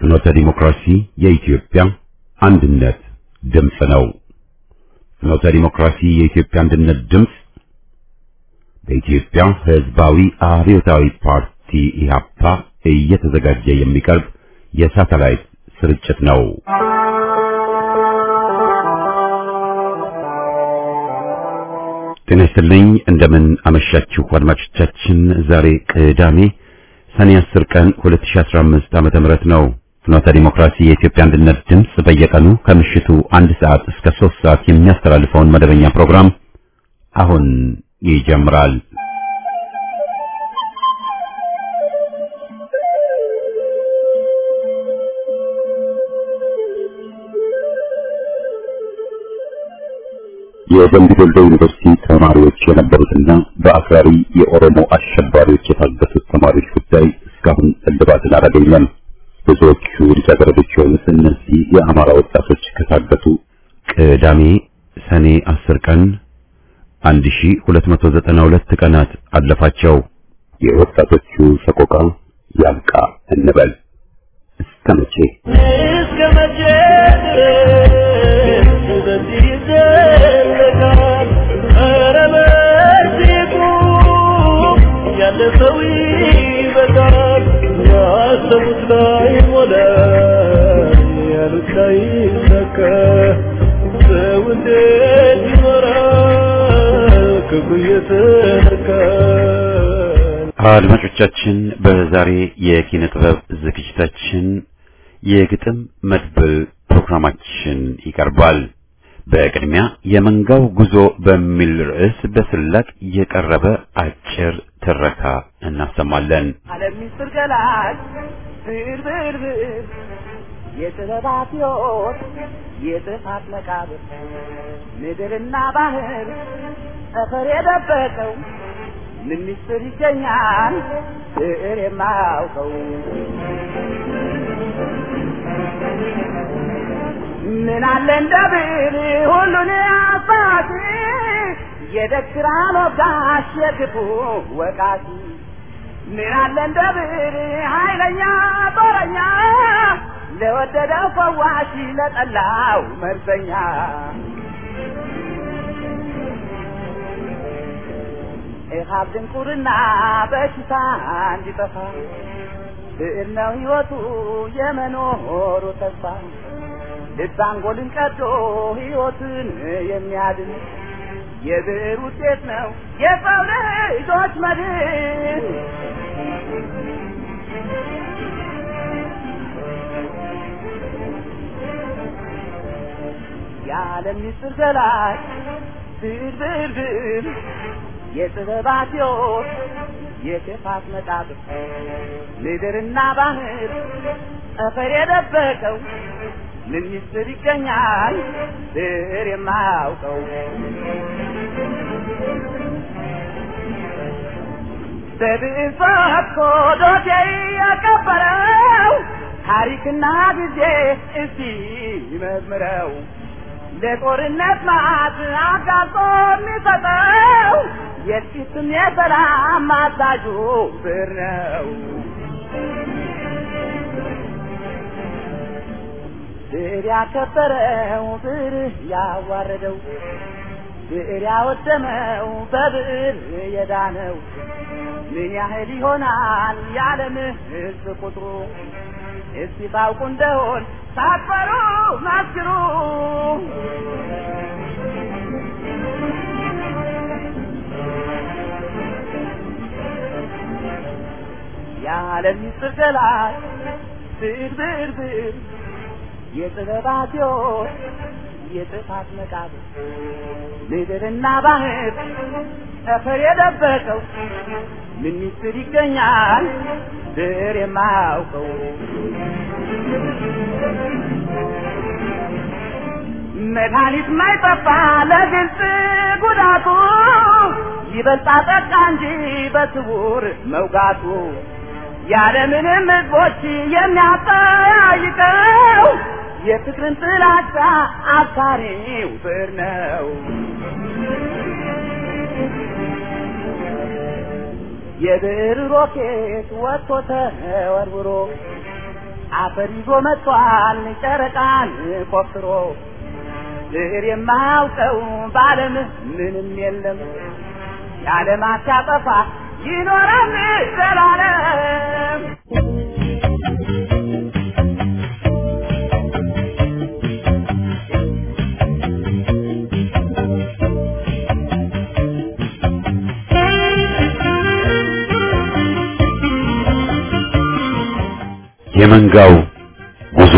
ፍኖተ ዲሞክራሲ የኢትዮጵያ አንድነት ድምፅ ነው። ፍኖተ ዲሞክራሲ የኢትዮጵያ አንድነት ድምፅ በኢትዮጵያ ሕዝባዊ አብዮታዊ ፓርቲ ኢህአፓ እየተዘጋጀ የሚቀርብ የሳተላይት ስርጭት ነው። ጤና ይስጥልኝ። እንደምን አመሻችሁ አድማጮቻችን። ዛሬ ቅዳሜ ሰኔ 10 ቀን 2015 ዓመተ ምህረት ነው። ፍኖተ ዲሞክራሲ የኢትዮጵያ አንድነት ድምፅ በየቀኑ ከምሽቱ አንድ ሰዓት እስከ 3 ሰዓት የሚያስተላልፈውን መደበኛ ፕሮግራም አሁን ይጀምራል። የደምቢ ዶሎ ዩኒቨርሲቲ ተማሪዎች የነበሩትና በአክራሪ የኦሮሞ አሸባሪዎች የታገቱት ተማሪዎች ጉዳይ እስካሁን እልባትን አላገኘም። ብዙዎቹ ልጃገረዶች የሆኑት እነዚህ የአማራ ወጣቶች ከታገቱ ቅዳሜ ሰኔ 10 ቀን 1292 ቀናት አለፋቸው። የወጣቶቹ ሰቆቃ ያብቃ እንበል። እስከ መቼ እስከ መቼ ድረስ በዚህ ይዘለቃል? ኧረ በዚህ ቁም፣ ያለፈው ይበቃል። ያሰቡት ላይ ሞላ፣ ያሉት ላይ ይሳካ። ሰው እንዴት ይኖራል ክፉ እየተነካ? አድማጮቻችን በዛሬ የኪነ ጥበብ ዝግጅታችን የግጥም መድብል ፕሮግራማችን ይቀርባል። በቅድሚያ የመንጋው ጉዞ በሚል ርዕስ በስላቅ የቀረበ አጭር ትረካ እናሰማለን። ዓለም ሚስጥር ገላጭ ብር ብር ብር የጥበባት ሕይወት የጥፋት መቃብር ምድርና ባህር ጠፈር የደበቀው ምን ሚስጥር ይገኛል ብዕር የማያውቀው ምን አለ እንደ ብዕር ሁሉን አሳቲ የደክራን ወጋሽ የክፉ ወቃቲ ምን አለ እንደ ብዕር ኃይለኛ ጦረኛ ለወደደው ፈዋሽ ለጠላው መርዘኛ ኢሃብ ድንቁርና በሽታ እንዲጠፋ ብዕር ነው ሕይወቱ የመኖሩ ተስፋ ልብ አንጎልን ቀዶ ሕይወትን የሚያድን የብዕር ውጤት ነው የሰው ልጆች መድን። የዓለም ምስጢር ገላጭ ብዕር ብዕር ብዕር የጥበባት ሕይወት የክፋት መቃብር ምድርና ባህር ጠፈር የደበቀው ምን ምስጢር ይገኛል ብዕር የማያውቀው በብዕር ፈትኮ ዶሴ ያቀበረው ታሪክና ጊዜ እስቲ መዝምረው ለጦርነት ማት አጋጦ የሚሰጠው የጥቂትም የሰላም አዛዡ ብዕር ነው። ብዕር ያከበረው ብዕር ያዋረደው ብዕር ያወደመው በብዕር የዳነው ምን ያህል ይሆናል የዓለም ሕዝብ ቁጥሩ? እስቲ ታውቁ እንደሆን ሳትፈሩ መስክሩ። የዓለም ምስጢር ገላጭ ብዕር ብዕር ብዕር የጥበባት ሕይወት የጥፋት መቃብር ምድርና ባህር ጠፈር የደበቀው ምን ምስጢር ይገኛል ብዕር የማያውቀው መድኃኒት ማይጠፋ ለግልጽ ጉዳቱ ይበልጣ ጠቃ እንጂ በስውር መውጋቱ ያለምንም ሕዝቦች የሚያጠያይቀው የፍቅርን ጥላቻ አብሳሪው ብዕር ነው። የብዕር ሮኬት ወጥቶ ተወርውሮ አፈር ይዞ መጥቷል ጨረቃን ቆፍሮ ብዕር የማያውቀው በዓለም ምንም የለም የዓለማት ሲያጠፋ ይኖራል ዘላለም የመንጋው ጉዞ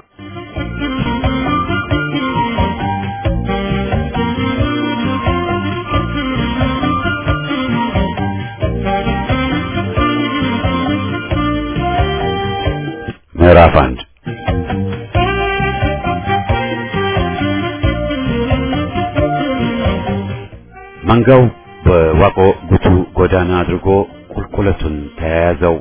ምዕራፍ አንድ መንጋው በዋቆ ጉቱ ጎዳና አድርጎ ቁልቁለቱን ተያያዘው።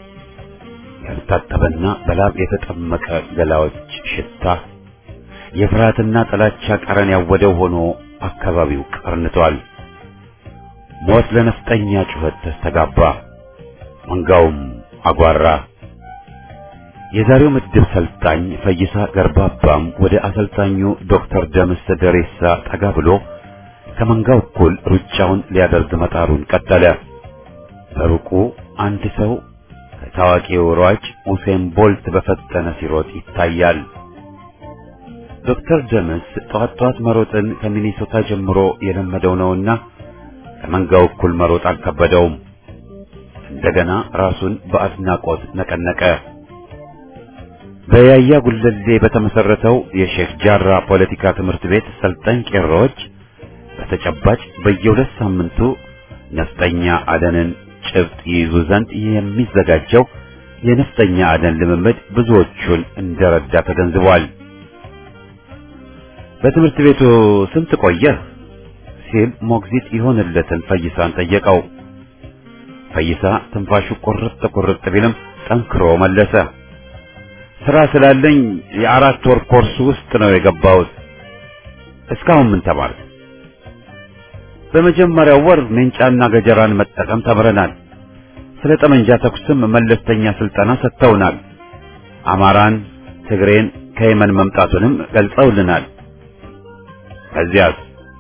ያልታጠበና በላብ የተጠመቀ ገላዎች ሽታ የፍርሃትና ጥላቻ ቀረን ያወደው ሆኖ አካባቢው ቀርንቷል። ሞት ለነፍጠኛ ጩኸት ተስተጋባ። መንጋውም አጓራ። የዛሬው ምድብ ሰልጣኝ ፈይሳ ገርባባም ወደ አሰልጣኙ ዶክተር ደምስ ደሬሳ ጠጋ ብሎ ከመንጋው እኩል ሩጫውን ሊያደርግ መጣሩን ቀጠለ። በሩቁ አንድ ሰው ከታዋቂው ሯጭ ኡሴን ቦልት በፈጠነ ሲሮጥ ይታያል። ዶክተር ደምስ ጠዋት ጠዋት መሮጥን ከሚኒሶታ ጀምሮ የለመደው ነውና ከመንጋው እኩል መሮጥ አልከበደውም። እንደገና ራሱን በአድናቆት ነቀነቀ። በያያ ጉለሌ በተመሰረተው የሼክ ጃራ ፖለቲካ ትምህርት ቤት ሰልጣኝ ቄሮዎች በተጨባጭ በየሁለት ሳምንቱ ነፍጠኛ አደንን ጭብጥ ይይዙ ዘንድ የሚዘጋጀው የነፍጠኛ አደን ልምምድ ብዙዎቹን እንደረዳ ተገንዝቧል። በትምህርት ቤቱ ስንት ቆየህ? ሲል ሞግዚት ይሆንለትን ፈይሳን ጠየቀው። ፈይሳ ትንፋሹ ቁርጥ ቁርጥ ቢልም ጠንክሮ መለሰ። ስራ ስላለኝ የአራት ወር ኮርስ ውስጥ ነው የገባሁት። እስካሁን ምን ተማርክ? በመጀመሪያው ወር ሜንጫና ገጀራን መጠቀም ተምረናል። ስለ ጠመንጃ ተኩስም መለስተኛ ስልጠና ሰጥተውናል። አማራን፣ ትግሬን ከየመን መምጣቱንም ገልጸውልናል። ከዚያስ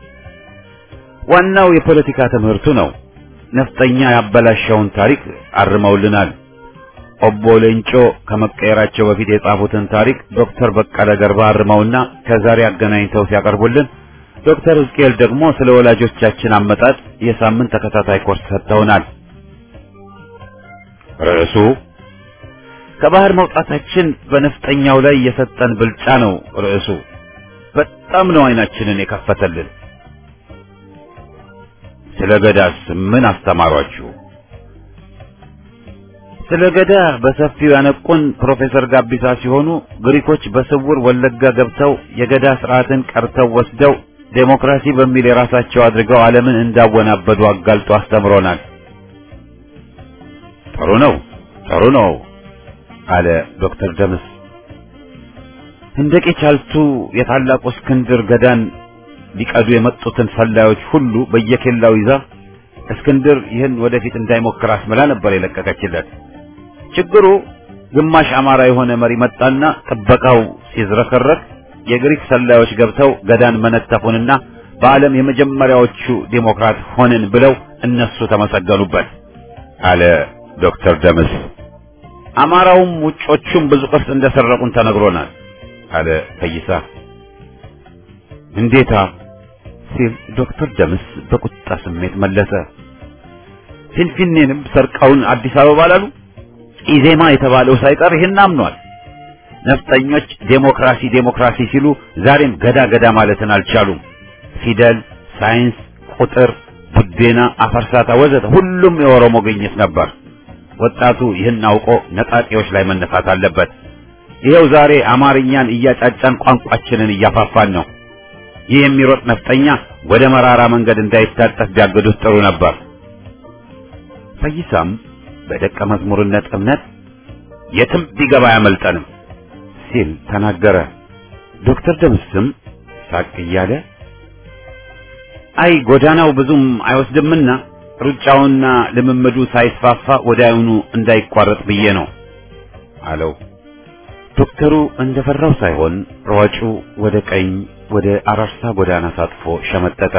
ዋናው የፖለቲካ ትምህርቱ ነው። ነፍጠኛ ያበላሸውን ታሪክ አርመውልናል። ኦቦ ሌንጮ ከመቀየራቸው በፊት የጻፉትን ታሪክ ዶክተር በቀለ ገርባ አርመውና ከዛሬ አገናኝተው ሲያቀርቡልን ዶክተር ሕዝቅኤል ደግሞ ስለ ወላጆቻችን አመጣጥ የሳምንት ተከታታይ ኮርስ ሰጥተውናል። ርዕሱ ከባህር መውጣታችን በነፍጠኛው ላይ የሰጠን ብልጫ ነው። ርዕሱ በጣም ነው አይናችንን የከፈተልን። ስለ ገዳስ ምን አስተማሯችሁ? ስለ ገዳ በሰፊው ያነቁን ፕሮፌሰር ጋቢሳ ሲሆኑ ግሪኮች በስውር ወለጋ ገብተው የገዳ ስርዓትን ቀርተው ወስደው ዴሞክራሲ በሚል የራሳቸው አድርገው ዓለምን እንዳወናበዱ አጋልጦ አስተምሮናል። ጥሩ ነው፣ ጥሩ ነው አለ ዶክተር ደምስ። ህንደቄ ቻልቱ የታላቁ እስክንድር ገዳን ሊቀዱ የመጡትን ሰላዮች ሁሉ በየኬላው ይዛ እስክንድር ይህን ወደፊት እንዳይሞክር አስምላ ነበር የለቀቀችለት። ችግሩ ግማሽ አማራ የሆነ መሪ መጣና ጥበቃው ሲዝረከረክ የግሪክ ሰላዮች ገብተው ገዳን መነተፉንና በዓለም የመጀመሪያዎቹ ዴሞክራት ሆንን ብለው እነሱ ተመሰገኑበት አለ ዶክተር ደምስ። አማራውም ውጮቹም ብዙ ቅርስ እንደሰረቁን ተነግሮናል አለ ፈይሳ። እንዴታ ሲል ዶክተር ደምስ በቁጣ ስሜት መለሰ። ፊንፊኔንም ሰርቀውን አዲስ አበባ ላሉ ኢዜማ የተባለው ሳይቀር ይህን አምኗል። ነፍጠኞች ዴሞክራሲ ዴሞክራሲ ሲሉ ዛሬም ገዳ ገዳ ማለትን አልቻሉም። ፊደል፣ ሳይንስ፣ ቁጥር፣ ቡዴና፣ አፈርሳታ ወዘተ ሁሉም የኦሮሞ ግኝት ነበር። ወጣቱ ይህን አውቆ ነጣጤዎች ላይ መነሳት አለበት። ይኸው ዛሬ አማርኛን እያጫጫን ቋንቋችንን እያፋፋን ነው። ይህ የሚሮጥ ነፍጠኛ ወደ መራራ መንገድ እንዳይታጠፍ ቢያገዱት ጥሩ ነበር። ፈይሳም በደቀ መዝሙርነት እምነት የትም ቢገባ አያመልጠንም ሲል ተናገረ። ዶክተር ደምስም ሳቅ እያለ አይ ጎዳናው ብዙም አይወስድምና ሩጫውና ልምምዱ ሳይስፋፋ ወዲያውኑ እንዳይቋረጥ ብዬ ነው አለው። ዶክተሩ እንደፈራው ሳይሆን ሯጩ ወደ ቀኝ ወደ አራርሳ ጎዳና ታጥፎ ሸመጠጠ።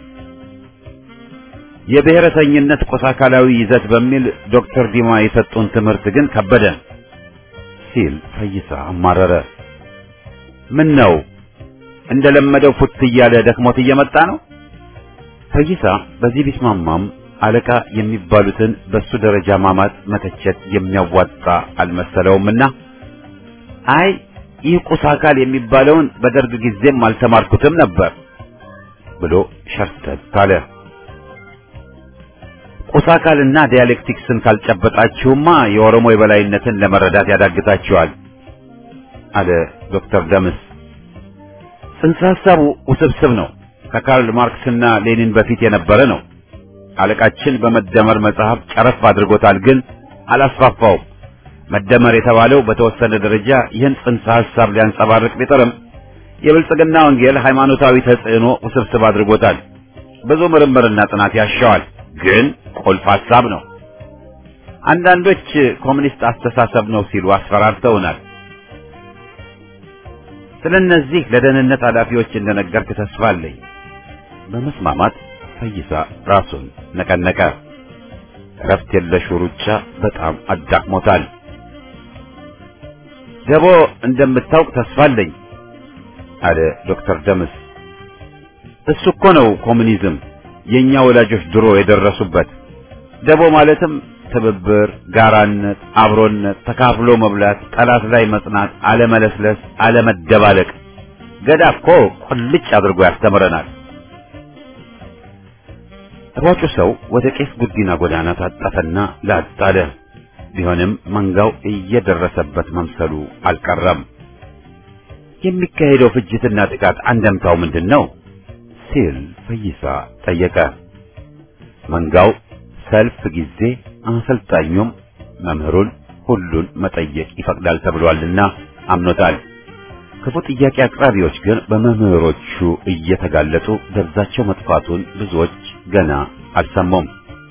የብሔረተኝነት ቁስ አካላዊ ይዘት በሚል ዶክተር ዲማ የሰጡን ትምህርት ግን ከበደ ሲል ፈይሳ አማረረ። ምን ነው እንደለመደው ፉት እያለ ደክሞት እየመጣ ነው? ፈይሳ በዚህ ቢስማማም አለቃ የሚባሉትን በሱ ደረጃ ማማት መተቸት የሚያዋጣ አልመሰለውምና አይ ይህ ቁስ አካል የሚባለውን በደርግ ጊዜም አልተማርኩትም ነበር ብሎ ሸርተት አለ። ቁስ አካልና ዲያሌክቲክስን ካልጨበጣችሁማ የኦሮሞ የበላይነትን ለመረዳት ያዳግታችኋል አለ ዶክተር ደምስ። ጽንሰ ሐሳቡ ውስብስብ ነው። ከካርል ማርክስና ሌኒን በፊት የነበረ ነው። አለቃችን በመደመር መጽሐፍ ጨረፍ አድርጎታል፣ ግን አላስፋፋውም። መደመር የተባለው በተወሰነ ደረጃ ይህን ጽንሰ ሐሳብ ሊያንጸባርቅ ቢጥርም የብልጽግና ወንጌል ሃይማኖታዊ ተጽዕኖ ውስብስብ አድርጎታል። ብዙ ምርምርና ጥናት ያሻዋል፣ ግን ቁልፍ ሐሳብ ነው። አንዳንዶች ኮሚኒስት አስተሳሰብ ነው ሲሉ አስፈራርተውናል። ስለ እነዚህ ለደህንነት ኃላፊዎች እንደነገርክ ተስፋ አለኝ። በመስማማት ፈይሳ ራሱን ነቀነቀ። እረፍት የለሹ ሩጫ በጣም አዳክሞታል። ደቦ እንደምታውቅ ተስፋ አለኝ አለ ዶክተር ደምስ። እሱ እኮ ነው ኮሙኒዝም የኛ ወላጆች ድሮ የደረሱበት። ደቦ ማለትም ትብብር፣ ጋራነት፣ አብሮነት፣ ተካፍሎ መብላት፣ ጠላት ላይ መጽናት፣ አለመለስለስ፣ አለመደባለቅ። ገዳ እኮ ቁልጭ አድርጎ ያስተምረናል። ሯጩ ሰው ወደ ቄስ ጉዲና ጎዳና ታጠፈና ላጥ አለ። ቢሆንም መንጋው እየደረሰበት መምሰሉ አልቀረም። የሚካሄደው ፍጅትና ጥቃት አንደምታው ምንድን ነው ሲል ፈይሳ ጠየቀ። መንጋው ሰልፍ ጊዜ አሰልጣኙም መምህሩን ሁሉን መጠየቅ ይፈቅዳል ተብሏልና አምኖታል። ክፉ ጥያቄ አቅራቢዎች ግን በመምህሮቹ እየተጋለጡ ደብዛቸው መጥፋቱን ብዙዎች ገና አልሰሙም።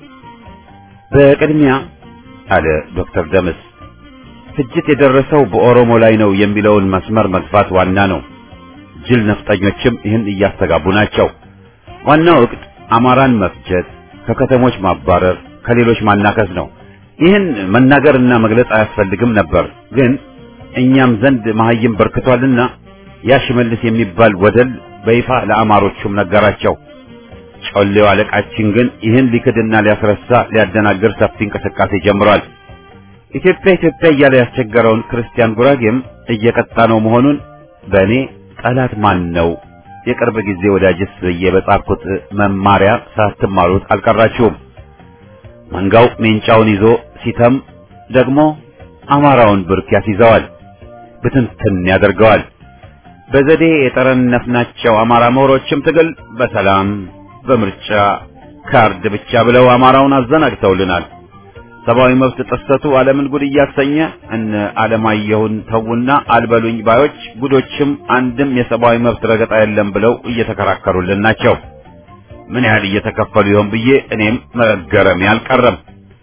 በቅድሚያ አለ ዶክተር ደምስ ፍጅት የደረሰው በኦሮሞ ላይ ነው የሚለውን መስመር መግፋት ዋና ነው። ጅል ነፍጠኞችም ይህን እያስተጋቡ ናቸው። ዋናው እቅድ አማራን መፍጀት፣ ከከተሞች ማባረር፣ ከሌሎች ማናከስ ነው። ይህን መናገርና መግለጽ አያስፈልግም ነበር፣ ግን እኛም ዘንድ መሐይም በርክቷልና ያ ሽመልስ የሚባል ወደል በይፋ ለአማሮቹም ነገራቸው። ጮሌው አለቃችን ግን ይህን ሊክድና ሊያስረሳ ሊያደናግር ሰፊ እንቅስቃሴ ጀምሯል። ኢትዮጵያ ኢትዮጵያ እያለ ያስቸገረውን ክርስቲያን ጉራጌም እየቀጣ ነው መሆኑን በእኔ ጠላት ማን ነው የቅርብ ጊዜ ወዳጅስ ብዬ በጻፍኩት መማሪያ ሳትማሩት አልቀራችሁም። መንጋው ሜንጫውን ይዞ ሲተም ደግሞ አማራውን ብርክ ያስይዘዋል፣ ብትንትን ያደርገዋል። በዘዴ የጠረነፍናቸው አማራ ምሁሮችም ትግል በሰላም በምርጫ ካርድ ብቻ ብለው አማራውን አዘናግተውልናል። ሰብአዊ መብት ጥሰቱ ዓለምን ጉድ እያሰኘ እነ ዓለማየሁን ተውና አልበሉኝ ባዮች ጉዶችም አንድም የሰብአዊ መብት ረገጣ የለም ብለው እየተከራከሩልን ናቸው። ምን ያህል እየተከፈሉ ይሆን ብዬ እኔም መገረሜ አልቀረም።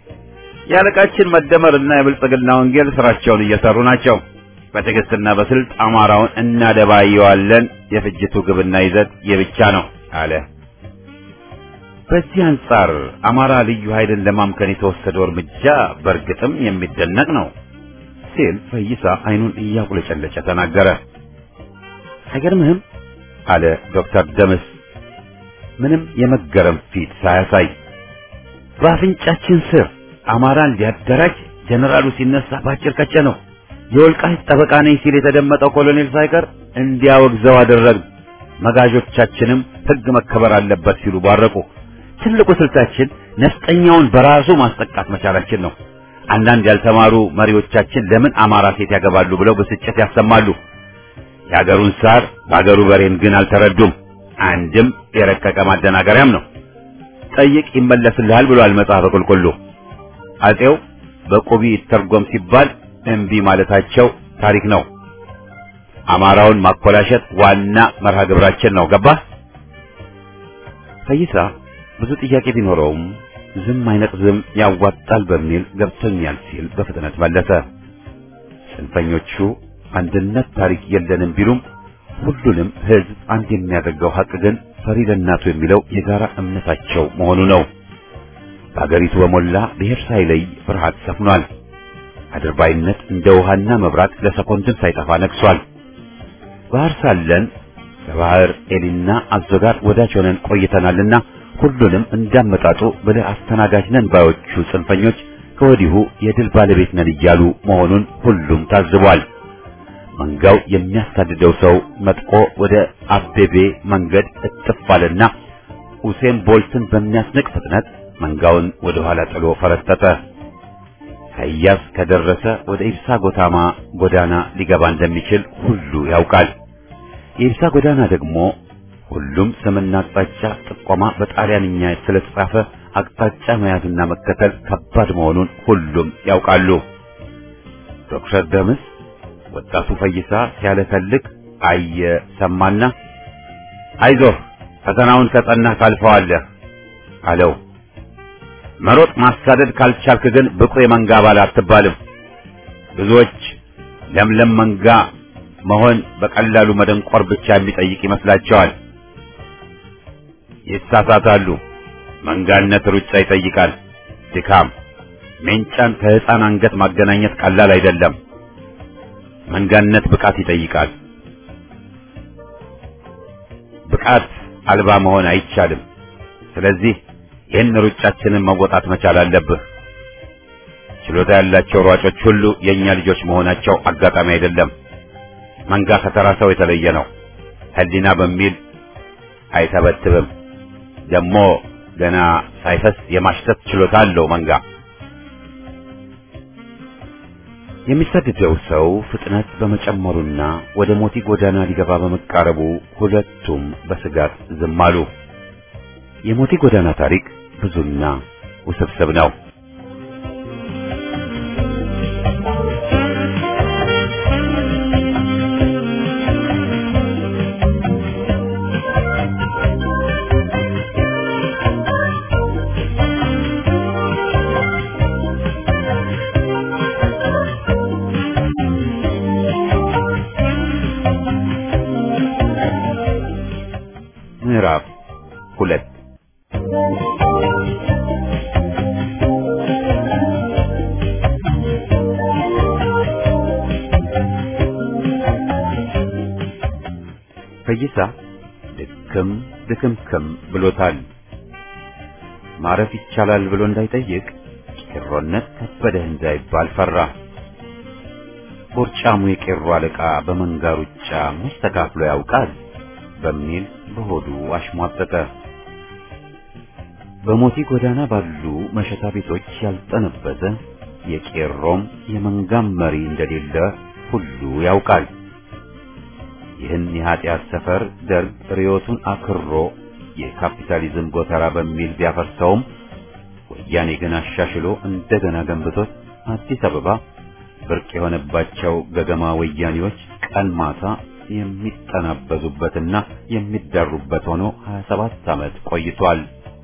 የአለቃችን መደመርና የብልጽግና ወንጌል ስራቸውን እየሰሩ ናቸው። በትዕግስትና በስልት አማራውን እናደባየዋለን። የፍጅቱ ግብና ይዘት የብቻ ነው አለ። በዚህ አንጻር አማራ ልዩ ኃይልን ለማምከን የተወሰደው እርምጃ በእርግጥም የሚደነቅ ነው ሲል ፈይሳ አይኑን እያቁለጨለጨ ተናገረ። አይገርምህም? አለ ዶክተር ደምስ ምንም የመገረም ፊት ሳያሳይ። በአፍንጫችን ስር አማራን ሊያደራጅ ጀነራሉ ሲነሳ ባጭር ቀጨ ነው። የወልቃይት ጠበቃ ነኝ ሲል የተደመጠው ኮሎኔል ሳይቀር እንዲያወግዘው አደረግን። መጋዦቻችንም ሕግ መከበር አለበት ሲሉ ባረቁ። ትልቁ ስልታችን ነፍጠኛውን በራሱ ማስጠቃት መቻላችን ነው። አንዳንድ ያልተማሩ መሪዎቻችን ለምን አማራ ሴት ያገባሉ ብለው ብስጭት ያሰማሉ። የአገሩን ሳር በአገሩ በሬን ግን አልተረዱም። አንድም የረቀቀ ማደናገሪያም ነው። ጠይቅ ይመለስልሃል ብሏል መጽሐፈ ቁልቁሉ። አጼው በቁቢ ይተርጎም ሲባል እምቢ ማለታቸው ታሪክ ነው። አማራውን ማኮላሸት ዋና መርሃ ግብራችን ነው። ገባህ? ፈይሳ ብዙ ጥያቄ ቢኖረውም ዝም አይነቅዝም ያዋጣል በሚል ገብቶኛል ሲል በፍጥነት መለሰ። ጽንፈኞቹ አንድነት ታሪክ የለንም ቢሉም ሁሉንም ህዝብ አንድ የሚያደርገው ሀቅ ግን ፈሪ ለእናቱ የሚለው የጋራ እምነታቸው መሆኑ ነው። በአገሪቱ በሞላ ብሔር ሳይለይ ፍርሃት ሰፍኗል። አድርባይነት እንደ ውሃና መብራት ለሰኮንድም ሳይጠፋ ነግሷል። ባህር ሳለን ከባህር ኤሊና አዞ ጋር ወዳጅ ሆነን ቆይተናልና ሁሉንም እንዳመጣጡ ብለህ አስተናጋጅ ነን ባዮቹ ጽንፈኞች ከወዲሁ የድል ባለቤት ነን እያሉ መሆኑን ሁሉም ታዝቧል። መንጋው የሚያሳድደው ሰው መጥቆ ወደ አቤቤ መንገድ እጥፍ አለና ኡሴን ቦልትን በሚያስንቅ ፍጥነት መንጋውን ወደ ኋላ ጥሎ ፈረጠጠ። ከያዝ ከደረሰ ወደ ኢብሳ ጎታማ ጎዳና ሊገባ እንደሚችል ሁሉ ያውቃል። የኢብሳ ጎዳና ደግሞ ሁሉም ስምና አቅጣጫ ጥቆማ በጣሊያንኛ ስለተጻፈ አቅጣጫ መያዝና መከተል ከባድ መሆኑን ሁሉም ያውቃሉ። ዶክተር ደምስ ወጣቱ ፈይሳ ሲያለከልክ አየ ሰማና አይዞህ ፈተናውን ከጸናህ ታልፈዋለህ አለው። መሮጥ ማሳደድ ካልቻልክ ግን ብቁ የመንጋ አባል አትባልም። ብዙዎች ለምለም መንጋ መሆን በቀላሉ መደንቆር ብቻ የሚጠይቅ ይመስላቸዋል። ይሳሳታሉ። መንጋነት ሩጫ ይጠይቃል፣ ድካም። ሜንጫን ከሕፃን አንገት ማገናኘት ቀላል አይደለም። መንጋነት ብቃት ይጠይቃል። ብቃት አልባ መሆን አይቻልም። ስለዚህ ይህን ሩጫችንን መወጣት መቻል አለብህ። ችሎታ ያላቸው ሯጮች ሁሉ የእኛ ልጆች መሆናቸው አጋጣሚ አይደለም። መንጋ ከተራ ሰው የተለየ ነው። ሕሊና በሚል አይተበትብም። ደግሞ ገና ሳይፈስ የማሽተት ችሎታ አለው መንጋ። የሚሰድደው ሰው ፍጥነት በመጨመሩና ወደ ሞቲ ጎዳና ሊገባ በመቃረቡ ሁለቱም በስጋት ዝም አሉ። የሞቲ ጎዳና ታሪክ ብዙና ውስብስብ ነው። ምዕራፍ ሁለት ፈይሳ ድክም ድክምክም ብሎታል። ማረፍ ይቻላል ብሎ እንዳይጠይቅ ቄሮነት ከበደህ እንዳይባል ፈራ። ቦርጫሙ የቄሮ አለቃ በመንጋ ሩጫ መች ተካፍሎ ያውቃል በሚል በሆዱ አሽሟጠጠ። በሞቲ ጎዳና ባሉ መሸታ ቤቶች ያልጠነበዘ የቄሮም የመንጋም መሪ እንደሌለ ሁሉ ያውቃል። ይህን የኃጢአት ሰፈር ደርግ ርዮቱን አክሮ የካፒታሊዝም ጎተራ በሚል ቢያፈርሰውም ወያኔ ግን አሻሽሎ እንደገና ገንብቶት አዲስ አበባ ብርቅ የሆነባቸው ገገማ ወያኔዎች ቀን ማታ የሚጠናበዙበትና የሚዳሩበት ሆኖ 27 ዓመት ቆይቷል።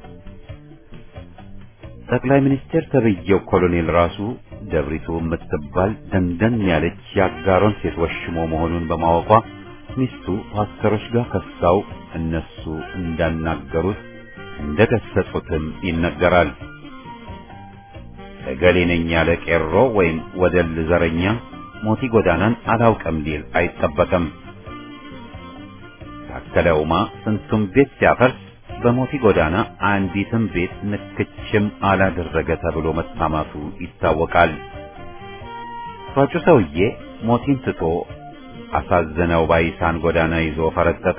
ጠቅላይ ሚኒስቴር ተብዬው ኮሎኔል ራሱ ደብሪቱ የምትባል ደንደን ያለች የአጋሮን ሴት ወሽሞ መሆኑን በማወቋ ሚስቱ ፓስተሮች ጋር ከሳው እነሱ እንዳናገሩት እንደገሰጹትም ይነገራል። እገሌ ነኝ ያለ ቄሮ ወይም ወደል ዘረኛ ሞቲ ጎዳናን አላውቅም ሊል አይጠበቅም። ታከለ ኡማ ስንቱም ቤት ሲያፈርስ በሞቲ ጎዳና አንዲትም ቤት ንክችም አላደረገ ተብሎ መታማቱ ይታወቃል። ሯጩ ሰውዬ ሞቲን ትቶ አሳዝነው ባይሳን ጎዳና ይዞ ፈረጠጠ።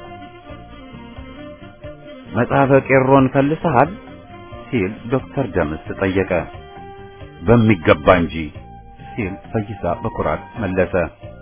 መጽሐፈ ቄሮን ፈልሰሃል ሲል ዶክተር ደምስ ጠየቀ። በሚገባ እንጂ ሲል ፈይሳ በኩራት መለሰ።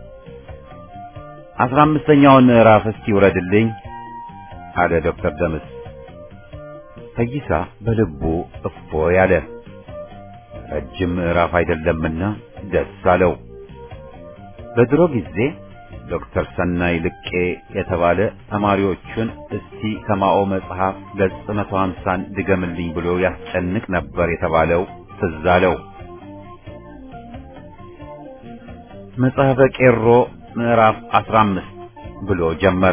አስራ አምስተኛውን ምዕራፍ እስቲ ውረድልኝ አለ ዶክተር ደምስ። ፈይሳ በልቡ እፎ ያለ ረጅም ምዕራፍ አይደለምና ደስ አለው። በድሮ ጊዜ ዶክተር ሰናይ ልቄ የተባለ ተማሪዎቹን እስቲ ከማኦ መጽሐፍ ገጽ መቶ ሀምሳን ድገምልኝ ብሎ ያስጨንቅ ነበር የተባለው ትዝ አለው። መጽሐፈ ቄሮ ምዕራፍ 15 ብሎ ጀመረ።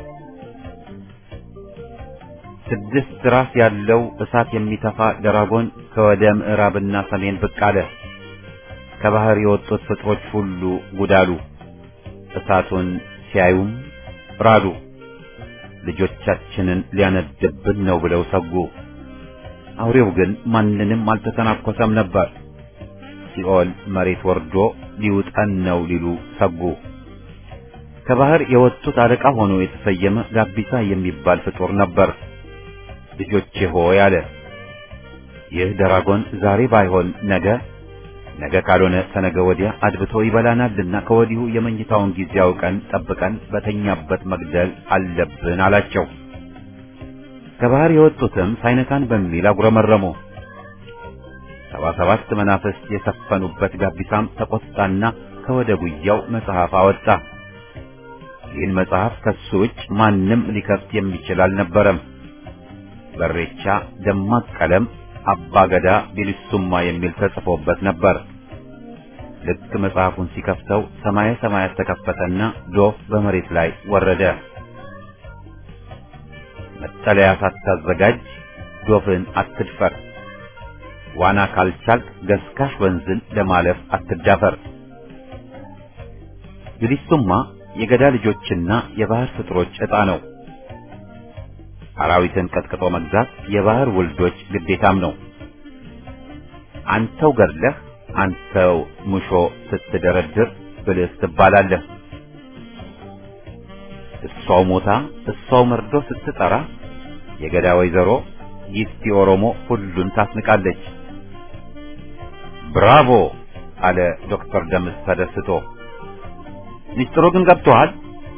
ስድስት ራስ ያለው እሳት የሚተፋ ደራጎን ከወደ ምዕራብና ሰሜን ብቅ አለ። ከባህር የወጡት ፍጥሮች ሁሉ ጉዳሉ። እሳቱን ሲያዩም ራዱ። ልጆቻችንን ሊያነድብን ነው ብለው ሰጉ። አውሬው ግን ማንንም አልተተናኮሰም ነበር። ሲኦል መሬት ወርዶ ሊውጠን ነው ሊሉ ሰጉ። ከባህር የወጡት አለቃ ሆኖ የተሰየመ ጋቢሳ የሚባል ፍጡር ነበር። ልጆቼ ሆይ አለ። ይህ ደራጎን ዛሬ ባይሆን ነገ፣ ነገ ካልሆነ ከነገ ወዲያ አድብቶ ይበላናልና ከወዲሁ የመኝታውን ጊዜ አውቀን ጠብቀን በተኛበት መግደል አለብን አላቸው። ከባህር የወጡትም ሳይነካን በሚል አጉረመረሙ። ሰባ ሰባት መናፍስት የሰፈኑበት ጋቢሳም ተቆጣና ከወደ ጉያው መጽሐፍ አወጣ። ይህን መጽሐፍ ከሱ ውጭ ማንም ሊከፍት የሚችል አልነበረም። በሬቻ ደማቅ ቀለም አባገዳ ቢልሱማ የሚል ተጽፎበት ነበር። ልክ መጽሐፉን ሲከፍተው ሰማየ ሰማያት ተከፈተና ዶፍ በመሬት ላይ ወረደ። መጠለያ ሳታዘጋጅ ዶፍን አትድፈር፣ ዋና ካልቻልክ ገስካሽ ወንዝን ለማለፍ አትዳፈር። ቢልሱማ የገዳ ልጆችና የባህር ፍጥሮች ዕጣ ነው። አራዊትን ቀጥቅጦ መግዛት የባህር ውልዶች ግዴታም ነው። አንተው ገድለህ አንተው ሙሾ ስትደረድር ብልህ ትባላለህ። እሷው ሞታ እሷው መርዶ ስትጠራ የገዳ ወይዘሮ ይስቲ ኦሮሞ ሁሉን ታስንቃለች። ብራቮ አለ ዶክተር ደምስ ተደስቶ። ሚስጥሩ ግን ገብቶሃል?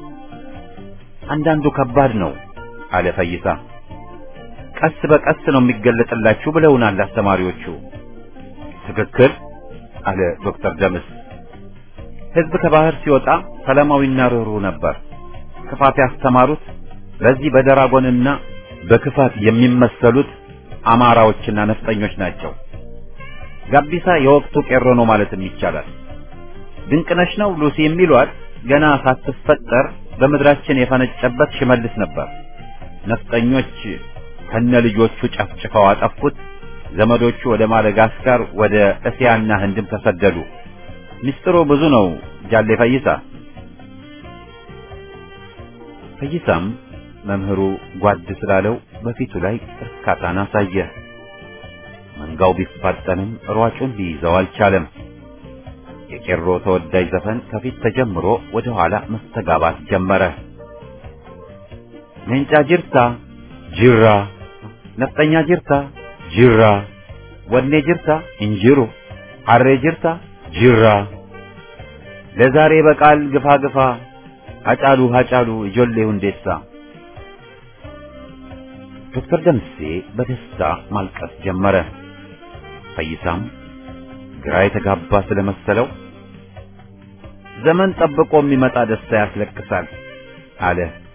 አንዳንዱ ከባድ ነው አለ ፈይሳ። ቀስ በቀስ ነው የሚገለጥላችሁ ብለውናል አስተማሪዎቹ። ትክክል አለ ዶክተር ደምስ። ሕዝብ ከባህር ሲወጣ ሰላማዊና ርኅሩህ ነበር። ክፋት ያስተማሩት በዚህ በደራጎንና በክፋት የሚመሰሉት አማራዎችና ነፍጠኞች ናቸው። ጋቢሳ የወቅቱ ቄሮ ነው ማለትም ይቻላል። ድንቅነሽ ነው ሉሲ የሚሏት ገና ሳትፈጠር በምድራችን የፈነጨበት ሽመልስ ነበር። ነፍጠኞች ከነ ልጆቹ ጨፍጭፈው አጠፉት። ዘመዶቹ ወደ ማደጋስካር፣ ወደ እስያና ህንድም ተሰደዱ። ሚስጥሩ ብዙ ነው ጃሌ ፈይሳ። ፈይሳም መምህሩ ጓድ ስላለው በፊቱ ላይ እርካታን አሳየ። መንጋው ቢፋጠንም ሯጩን ሊይዘው አልቻለም። የቄሮ ተወዳጅ ዘፈን ከፊት ተጀምሮ ወደ ኋላ መስተጋባት ጀመረ። ሜንጫ ጅርታ ጅራ፣ ነፍጠኛ ጅርታ ጅራ፣ ወኔ ጅርታ እንጅሩ፣ አሬ ጅርታ ጅራ፣ ለዛሬ በቃል ግፋ ግፋ፣ አጫሉ አጫሉ እጆሌ ሁንዴሳ። ዶክተር ደምሴ በደስታ ማልቀስ ጀመረ። ፈይሳም ግራ የተጋባ ስለመሰለው ዘመን ጠብቆ የሚመጣ ደስታ ያስለቅሳል አለ።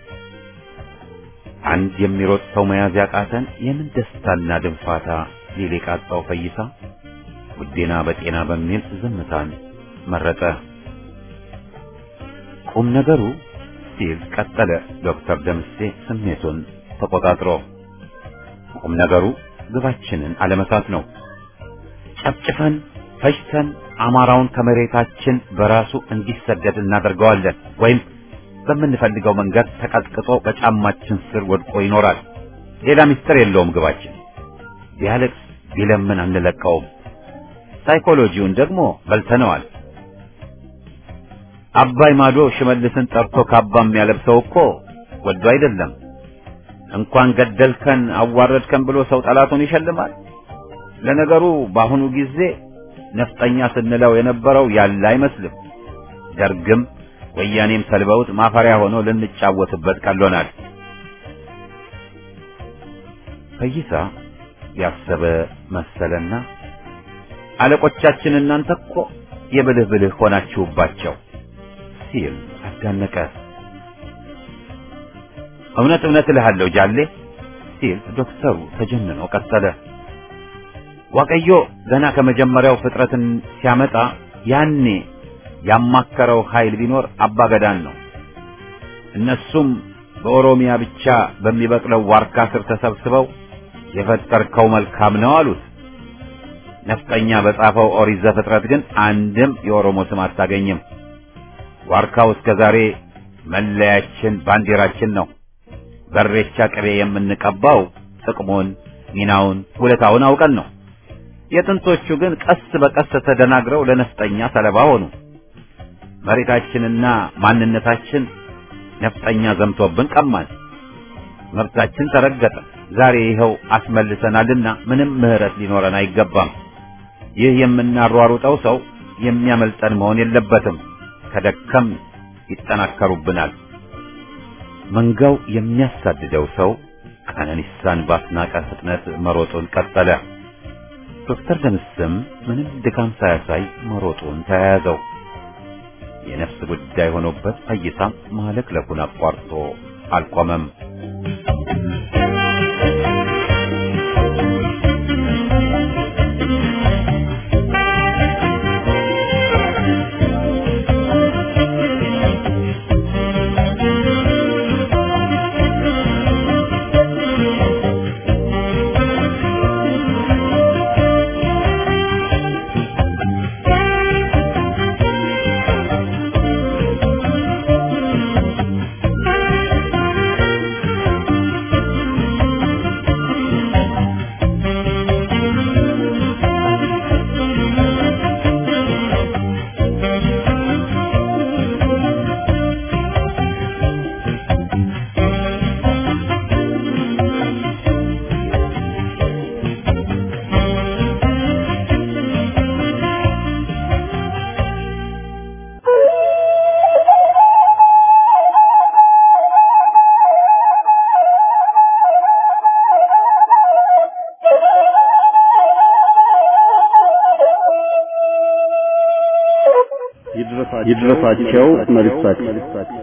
አንድ የሚሮጥ ሰው መያዝ ያቃተን የምን ደስታና ድንፋታ ሊል የቃጣው ፈይሳ ውዴና በጤና በሚል ዝምታን መረጠ። ቁም ነገሩ ሲል ቀጠለ ዶክተር ደምሴ ስሜቱን ተቆጣጥሮ። ቁም ነገሩ ግባችንን አለመሳት ነው። ጨፍጭፈን ፈጅተን አማራውን ከመሬታችን በራሱ እንዲሰደድ እናደርገዋለን ወይም በምንፈልገው መንገድ ተቀጥቅጦ በጫማችን ስር ወድቆ ይኖራል። ሌላ ምስጢር የለውም ግባችን። ቢያለቅስ ቢለምን አንለቀውም። ሳይኮሎጂውን ደግሞ በልተነዋል። አባይ ማዶ ሽመልስን ጠርቶ ካባ የሚያለብሰው እኮ ወዶ አይደለም። እንኳን ገደልከን አዋረድከን ብሎ ሰው ጠላቱን ይሸልማል። ለነገሩ በአሁኑ ጊዜ ነፍጠኛ ስንለው የነበረው ያለ አይመስልም። ደርግም ወያኔም ሰልበውት ማፈሪያ ሆኖ ልንጫወትበት ቀሎናል። ፈይሳ ያሰበ መሰለና አለቆቻችን እናንተ እኮ የብልህ ብልህ ሆናችሁባቸው ሲል አዳነቀ። እውነት እውነት እልሃለሁ ጃሌ ሲል ዶክተሩ ተጀንኖ ቀጠለ። ዋቀዮ ገና ከመጀመሪያው ፍጥረትን ሲያመጣ ያኔ ያማከረው ኃይል ቢኖር አባገዳን ነው። እነሱም በኦሮሚያ ብቻ በሚበቅለው ዋርካ ስር ተሰብስበው የፈጠርከው መልካም ነው አሉት። ነፍጠኛ በጻፈው ኦሪት ዘፍጥረት ግን አንድም የኦሮሞ ስም አታገኝም። ዋርካው እስከ ዛሬ መለያችን፣ ባንዲራችን ነው። በሬቻ ቅቤ የምንቀባው ጥቅሙን፣ ሚናውን፣ ውለታውን አውቀን ነው። የጥንቶቹ ግን ቀስ በቀስ ተደናግረው ለነፍጠኛ ሰለባ ሆኑ። መሬታችንና ማንነታችን ነፍጠኛ ዘምቶብን ቀማን። መብታችን ተረገጠ። ዛሬ ይኸው አስመልሰናልና ምንም ምህረት ሊኖረን አይገባም። ይህ የምናሯሩጠው ሰው የሚያመልጠን መሆን የለበትም። ከደከም ይጠናከሩብናል። መንጋው የሚያሳድደው ሰው ቀነኒሳን ባስናቀ ፍጥነት መሮጡን ቀጠለ። ዶክተር ደምስም ምንም ድካም ሳያሳይ መሮጡን ተያያዘው። የነፍስ ጉዳይ ሆኖበት ፈይሳም ማለክለኩን አቋርጦ አልቆመም። ይድረሳቸው መልእክታችን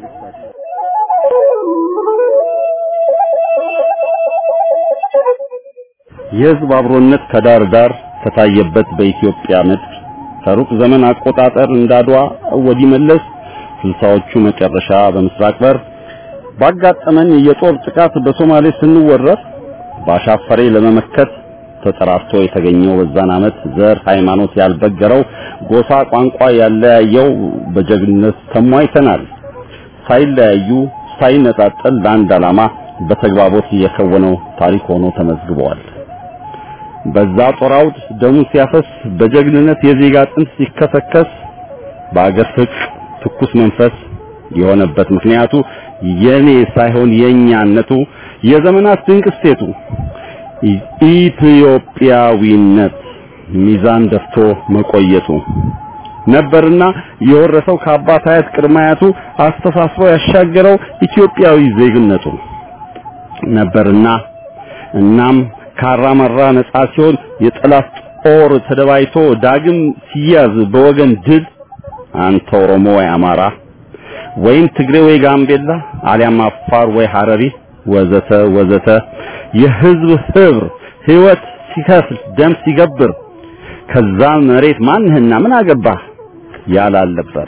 የሕዝብ አብሮነት ከዳር ዳር ከታየበት በኢትዮጵያ ምድር ከሩቅ ዘመን አቆጣጠር እንዳድዋ ወዲህ መለስ ስልሳዎቹ መጨረሻ በምስራቅ በር ባጋጠመን የጦር ጥቃት በሶማሌ ስንወረር ባሻፈሬ ለመመከት ተጠራርቶ የተገኘው በዛን ዓመት ዘር ሃይማኖት ያልበገረው ጎሳ ቋንቋ ያለያየው በጀግንነት ተሟይተናል። ሳይለያዩ ሳይነጣጠል ለአንድ ዓላማ በተግባቦት የከወነው ታሪክ ሆኖ ተመዝግበዋል። በዛ ጦር አውድ ደሙ ሲያፈስ በጀግንነት የዜጋ አጥንት ሲከሰከስ በአገር ፍቅር ትኩስ መንፈስ የሆነበት ምክንያቱ የኔ ሳይሆን የኛነቱ የዘመናት ድንቅ እሴቱ ኢትዮጵያዊነት ሚዛን ደፍቶ መቆየቱ ነበርና የወረሰው ከአባት አያት ቅድመ አያቱ አስተሳስሮ ያሻገረው ኢትዮጵያዊ ዜግነቱ ነበርና እናም ካራመራ ነጻ ሲሆን የጠላት ጦር ተደባይቶ ዳግም ሲያዝ በወገን ድል አንተ ኦሮሞ ወይ አማራ ወይም ትግሬ ወይ ጋምቤላ አሊያም አፋር ወይ ሐረሪ ወዘተ ወዘተ የህዝብ ህብር ህይወት ሲከፍል ደም ሲገብር ከዛ መሬት ማንህና ምን አገባህ ያላልነበር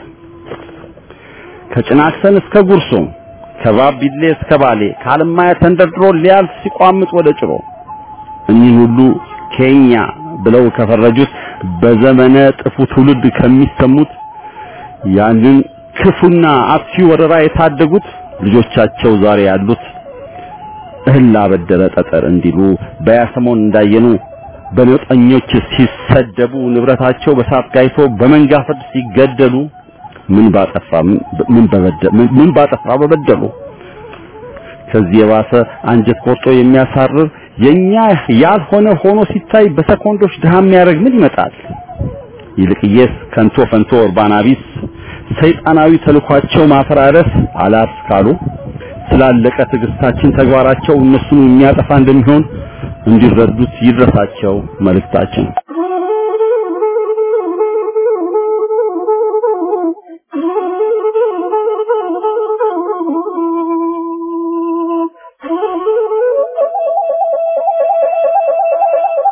ከጭናክሰን እስከ ጉርሱም ከባቢሌ እስከ ባሌ ከአለማያ ተንደርድሮ ሊያልፍ ሲቋምጥ ወደ ጭሮ እኚህን ሁሉ ኬኛ ብለው ከፈረጁት በዘመነ ጥፉ ትውልድ ከሚሰሙት ያንን ክፉና አጥፊ ወረራ የታደጉት ልጆቻቸው ዛሬ ያሉት እህል አበደረ ጠጠር እንዲሉ በያሰሞን እንዳየኑ በነጠኞች ሲሰደቡ ንብረታቸው በሳት ጋይቶ በመንጋ ፍርድ ሲገደሉ ምን ባጠፋ ምን በበደሉ ምን ባጠፋ በበደሉ ከዚህ የባሰ አንጀት ቆርጦ የሚያሳርር የኛ ያልሆነ ሆኖ ሲታይ በሰኮንዶች ድሃ የሚያደርግ ምን ይመጣል? ይልቅየስ ከንቶ ፈንቶ ኡርባና ቢስ ሰይጣናዊ ተልኳቸው ማፈራረስ አላስ ካሉ ስላለቀ ትዕግስታችን ተግባራቸው እነሱን የሚያጠፋ እንደሚሆን እንዲረዱት ይድረሳቸው መልእክታችን።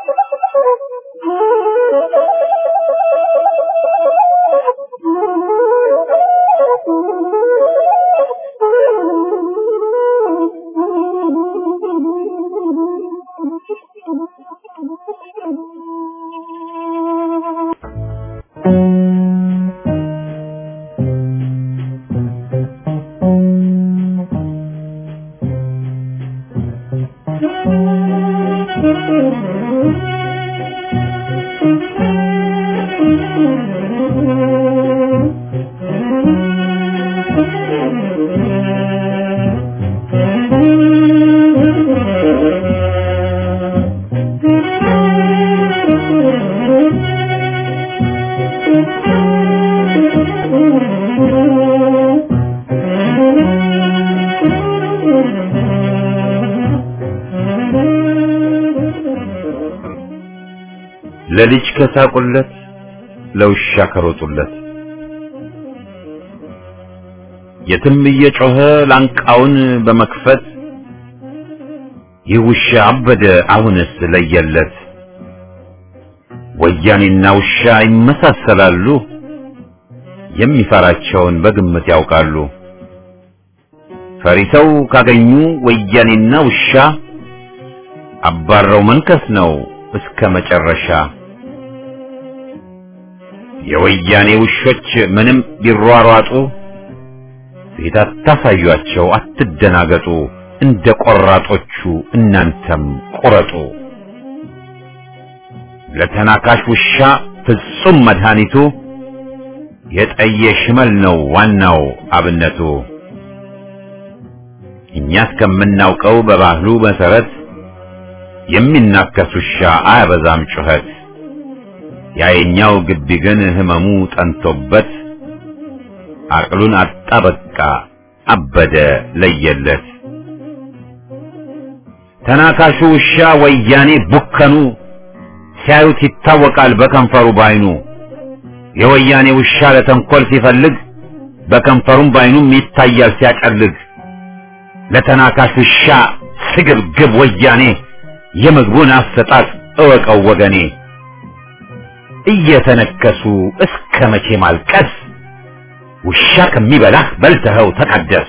Thank you. ለልጅ ከሳቁለት ለውሻ ከሮጡለት የትም እየጮኸ ላንቃውን በመክፈት ይህ ውሻ አበደ አሁንስ ለየለት ወያኔና ውሻ ይመሳሰላሉ የሚፈራቸውን በግምት ያውቃሉ ፈሪሰው ካገኙ ወያኔና ውሻ አባረው መንከስ ነው እስከ መጨረሻ የወያኔ ውሾች ምንም ቢሯሯጡ ፊት አታሳዩአቸው አትደናገጡ እንደ ቆራጦቹ እናንተም ቁረጡ ለተናካሽ ውሻ ፍጹም መድኃኒቱ የጠየ ሽመል ነው ዋናው አብነቱ እኛ እስከምናውቀው በባህሉ መሰረት የሚናከስ ውሻ አያበዛም ጩኸት ያየኛው ግቢ ግን ህመሙ ጠንቶበት አቅሉን አጣ በቃ አበደ ለየለት ተናካሹ ውሻ ወያኔ ቡከኑ ሲያዩት ይታወቃል በከንፈሩ ባይኑ የወያኔ ውሻ ለተንኮል ሲፈልግ በከንፈሩም ባይኑም ይታያል ሲያጨልግ ለተናካሽ ውሻ ስግብግብ ወያኔ የምግቡን አሰጣጥ እወቀው ወገኔ እየተነከሱ እስከ መቼ ማልቀስ ውሻ ከሚበላህ በልተኸው ተቀደስ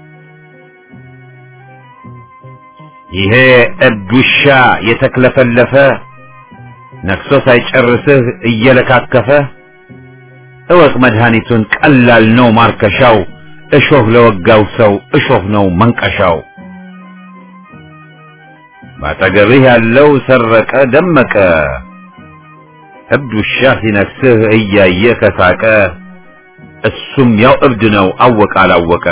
ይሄ እብድ ውሻ የተክለፈለፈ ነክሶ ሳይጨርስህ እየለካከፈ እወቅ መድኃኒቱን ቀላል ነው ማርከሻው እሾህ ለወጋው ሰው እሾህ ነው መንቀሻው ባጠገብህ ያለው ሰረቀ ደመቀ እብድ ውሻ ሲነክስህ እያየ ከሳቀ እሱም ያው እብድ ነው አወቀ አላወቀ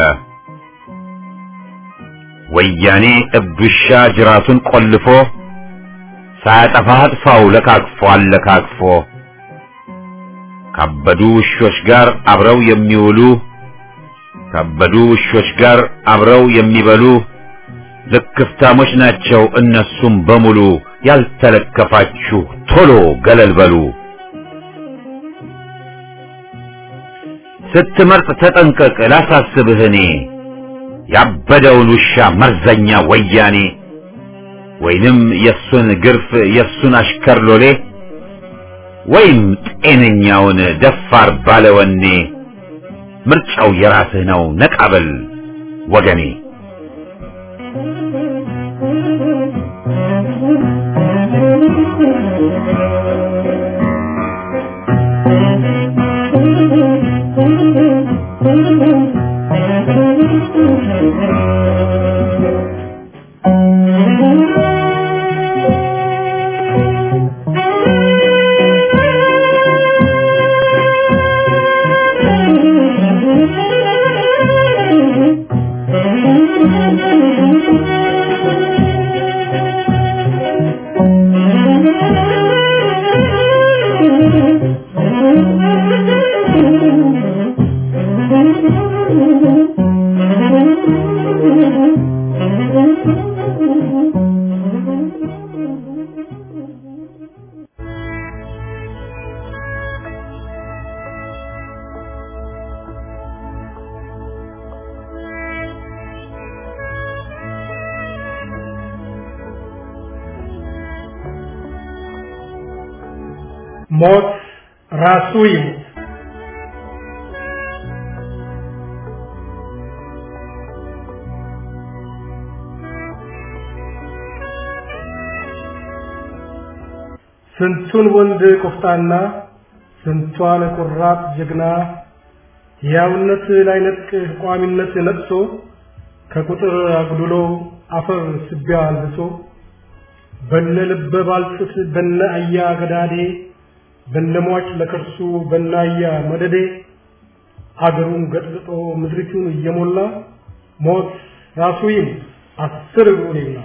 ወያኔ እብድ ውሻ ጅራቱን ቆልፎ ሳያጠፋህ አጥፋው ለካክፎ አለካክፎ ካበዱ ውሾች ጋር አብረው የሚውሉ ካበዱ ውሾች ጋር አብረው የሚበሉ ልክፍታሞች ናቸው እነሱም በሙሉ ያልተለከፋችሁ ቶሎ ገለል በሉ ስትመርጥ ተጠንቀቅ ላሳስብህ እኔ ያበደውን ውሻ መርዘኛ ወያኔ ወይንም የሱን ግርፍ የሱን አሽከር ሎሌ ወይም ጤነኛውን ደፋር ባለወኔ ምርጫው የራስህ ነው ነቃበል ወገኔ ሞት ራሱ ይሙት። ስንቱን ወንድ ቆፍጣና ስንቷን ቁራጥ ጀግና ሕያውነት ላይነጥቅ ቋሚነት ነጥሶ ከቁጥር አጉድሎ አፈር ስቢያ አልብሶ በነ ልበ ባልጩት በነ አያ ገዳዴ በነሟች ለከርሱ በናያ መደዴ አገሩን ገጥልጦ ምድሪቱን እየሞላ ሞት ራሱ ይሙት አስር እግሩን ይብላ።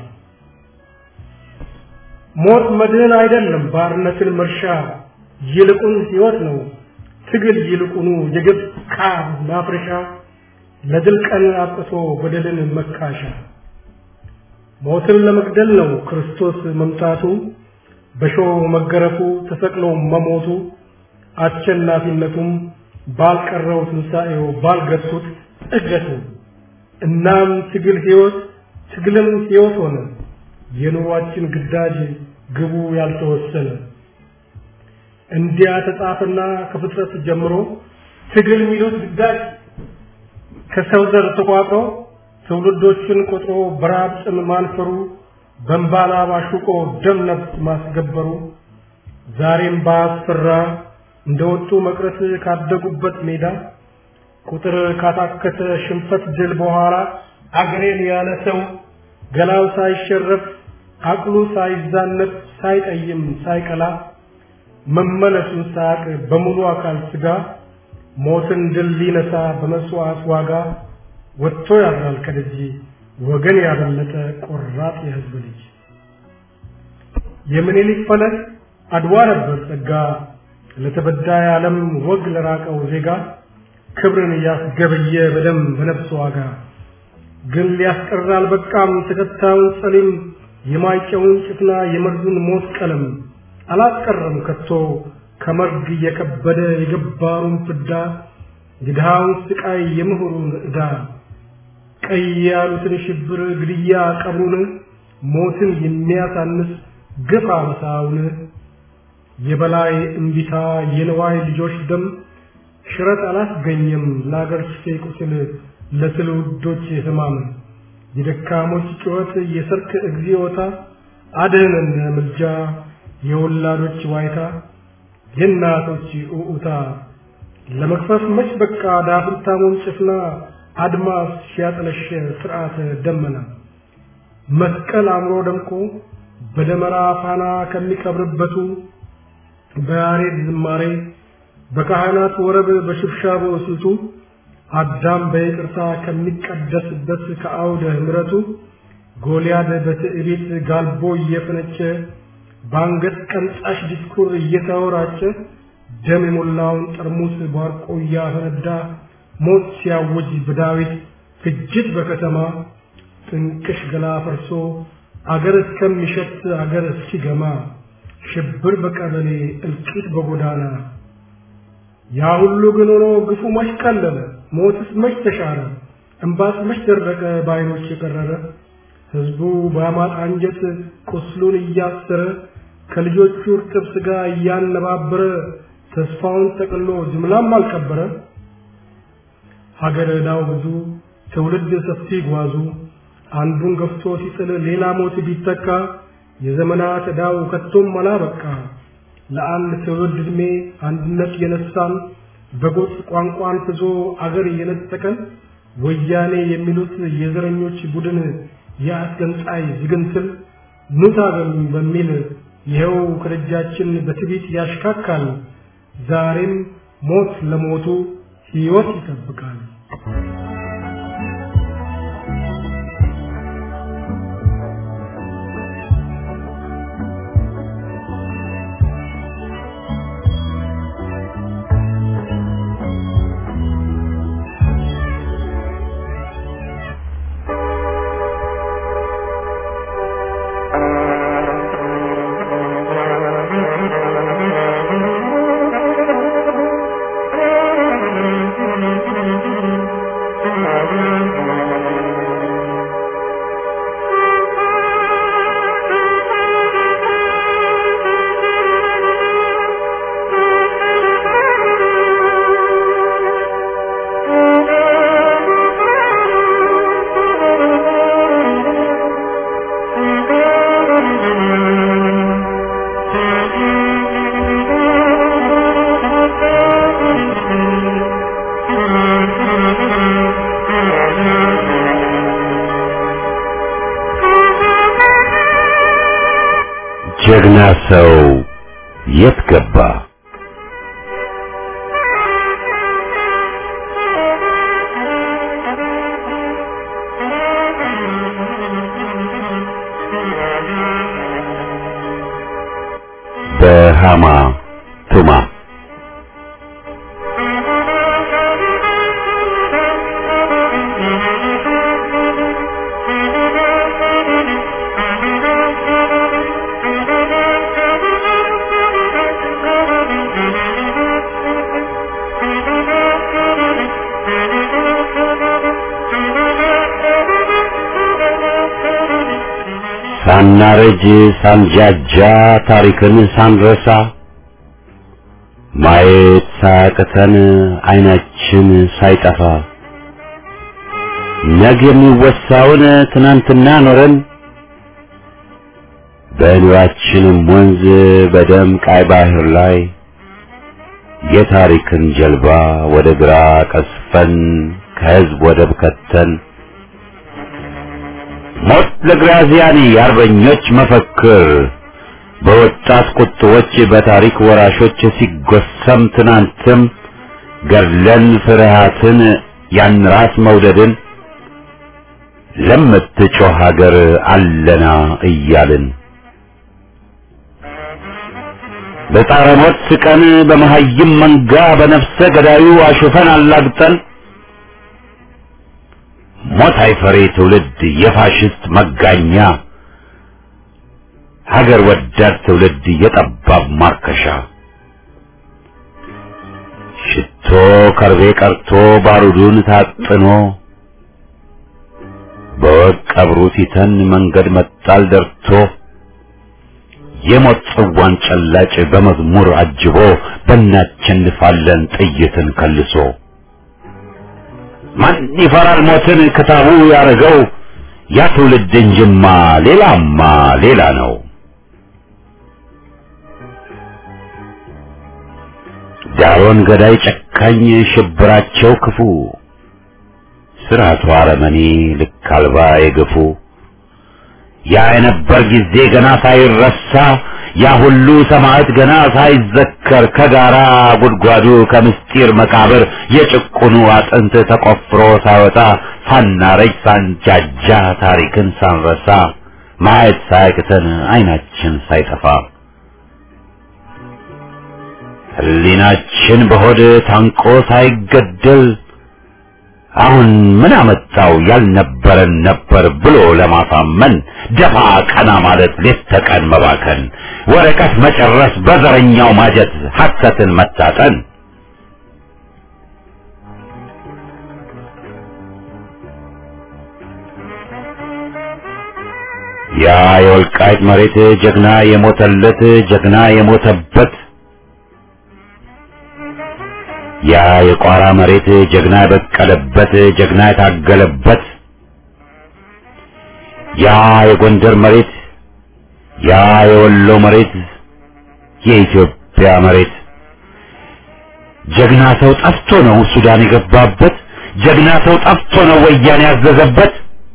ሞት መድህን አይደለም ባርነትን መርሻ ይልቁን ሕይወት ነው ትግል ይልቁኑ የግብ ካብ ማፍረሻ ለድል ቀን አጥቶ በደልን መካሻ ሞትን ለመግደል ነው ክርስቶስ መምጣቱ በሾህ መገረፉ ተሰቅሎ መሞቱ አሸናፊነቱም ባልቀረው ትንሣኤው ባልገቱት እገቱ እናም ትግል ሕይወት ትግልም ሕይወት ሆነ የኑሯችን ግዳጅ ግቡ ያልተወሰነ እንዲያ ተጻፈና ከፍጥረት ጀምሮ ትግል የሚሉት ግዳጅ ከሰው ዘር ተቋጥሮ ትውልዶችን ቆጥሮ በራብ ጽም ማንፈሩ በእንባላ ባሹቆ ደም ነፍስ ማስገበሩ ዛሬም ባስፈራ እንደወጡ መቅረት ካደጉበት ሜዳ ቁጥር ካታከተ ሽንፈት ድል በኋላ አገሬን ያለ ሰው ገላው ሳይሸረፍ አቅሉ ሳይዛነፍ ሳይጠይም ሳይቀላ መመለሱን ሳያቅ በሙሉ አካል ስጋ ሞትን ድል ሊነሳ በመስዋዕት ዋጋ ወጥቶ ያድራል ከደጅ ወገን ያበለጠ ቆራጥ የህዝብ ልጅ የምኒልክ ፈለግ አድዋ ነበር ጸጋ ለተበዳይ ዓለም ወግ ለራቀው ዜጋ ክብርን እያስገበየ በደም በነፍስ ዋጋ ግን ሊያስቀር አልበቃም ተከታዩን ጸሊም የማይጨውን ጭፍና የመርዙን ሞት ቀለም አላስቀረም ከቶ ከመርግ እየከበደ የገባሩን ፍዳ የድሃውን ስቃይ የምሁሩን ዕዳ ቀይ ያሉትን ሽብር ግድያ ቀብሩን ሞትን የሚያሳንስ ግፍ አመሳውን የበላይ እምቢታ የነዋይ ልጆች ደም ሽረት አላስገኘም ለአገር ሽፌ ቁስል ለትውልዶች ህማም የደካሞች ጩኸት የሰርክ እግዚኦታ አድህነን ምልጃ የወላዶች ዋይታ የእናቶች ኡኡታ ለመክፈፍ መች በቃ ዳፍንታሙን ጭፍና አድማስ ሲያጠለሸ ስርዓተ ደመና መስቀል አምሮ ደምቆ በደመራ ፋና ከሚቀብርበቱ በያሬድ ዝማሬ በካህናት ወረብ በሽብሻቦ ስልቱ አዳም በይቅርታ ከሚቀደስበት ከአውደ ምሕረቱ ጎልያድ በትዕቢት ጋልቦ እየፈነጨ በአንገት ቀንጻሽ ዲስኩር እየተወራጨ ደም የሞላውን ጠርሙስ ባርቆ እያፈነዳ ሞት ሲያውጅ በዳዊት ፍጅት በከተማ ጥንቅሽ ገላ ፈርሶ አገር እስከሚሸት አገር እስኪገማ ሽብር በቀበሌ እልቂት በጎዳና ያ ሁሉ ግን ሆኖ ግፉ መች ቀለለ ሞትስ መች ተሻረ እምባስ መች ደረቀ በዓይኖች የቀረረ ሕዝቡ በአማጥ አንጀት ቁስሉን እያሰረ ከልጆቹ እርጥብ ሥጋ እያነባበረ ተስፋውን ጠቅሎ ጅምላም አልቀበረ ሀገር ዕዳው ብዙ ትውልድ ሰፊ ጓዙ አንዱን ገፍቶ ሲጥል ሌላ ሞት ቢተካ የዘመናት ዕዳው ከቶም አላበቃ ለአንድ ትውልድ ዕድሜ አንድነት የነሳን በጎጥ ቋንቋን ፍዞ አገር የነጠቀን ወያኔ የሚሉት የዘረኞች ቡድን የአስገንጣይ ዝግንትል ኑ ታገሉኝ በሚል ይኸው ከደጃችን በትዕቢት ያሽካካል። ዛሬም ሞት ለሞቱ ሕይወት ይጠብቃል። ጀግና ሰው የት ገባ? በሃማ ቱማ ሳናረጅ ሳንጃጃ ታሪክን ሳንረሳ ማየት ሳያቅተን አይናችን ሳይጠፋ ነገ የሚወሳውን ትናንትና ኖረን በኑራችንም ወንዝ በደም ቃይ ባህር ላይ የታሪክን ጀልባ ወደ ግራ ቀስፈን ከህዝብ ወደብ ከተን ሞት ለግራዚያኒ የአርበኞች መፈክር በወጣት ቁጥቦች በታሪክ ወራሾች ሲጎሰም ትናንትም ገድለን ፍርሃትን ያን ራስ መውደድን ለምትጮህ ሀገር አለና እያልን በጣረ ሞት ስቀን በመሀይም መንጋ በነፍሰ ገዳዩ አሹፈን አላግጠን ሞት አይፈሬ ትውልድ የፋሽስት መጋኛ ሀገር ወዳድ ትውልድ የጠባብ ማርከሻ ሽቶ ከርቤ ቀርቶ ባሩዱን ታጥኖ በወቅ ቀብሩ ሲተን መንገድ መጣል ደርቶ የሞት ጽዋን ጨላጭ በመዝሙር አጅቦ በእናቸንፋለን ጥይትን ከልሶ ማን ይፈራል ሞትን ክታቡ ያረገው ያ ትውልድ እንጅማ ሌላማ ሌላ ነው። ዳሮን ገዳይ ጨካኝ ሽብራቸው ክፉ ስርዓቱ አረመኔ ልክ አልባ የገፉ ያ የነበር ጊዜ ገና ሳይረሳ ያ ሁሉ ሰማዕት ገና ሳይዘከር ከጋራ ጉድጓዱ ከምስጢር መቃብር የጭቁኑ አጥንት ተቆፍሮ ሳይወጣ ሳናረጅ ሳንጃጃ ታሪክን ሳንረሳ ማየት ሳያቅተን አይናችን ሳይጠፋ ሕሊናችን በሆድ ታንቆ ሳይገደል አሁን ምን አመጣው ያልነበረን ነበር ብሎ ለማሳመን ደፋ ቀና ማለት ሌት ተቀን መባከን ወረቀት መጨረስ በዘረኛው ማጀት ሐሰትን መታጠን ያ የወልቃይት መሬት ጀግና የሞተለት ጀግና የሞተበት ያ የቋራ መሬት ጀግና የበቀለበት ጀግና የታገለበት ያ የጎንደር መሬት ያ የወሎ መሬት የኢትዮጵያ መሬት ጀግና ሰው ጠፍቶ ነው ሱዳን የገባበት ጀግና ሰው ጠፍቶ ነው ወያኔ ያዘዘበት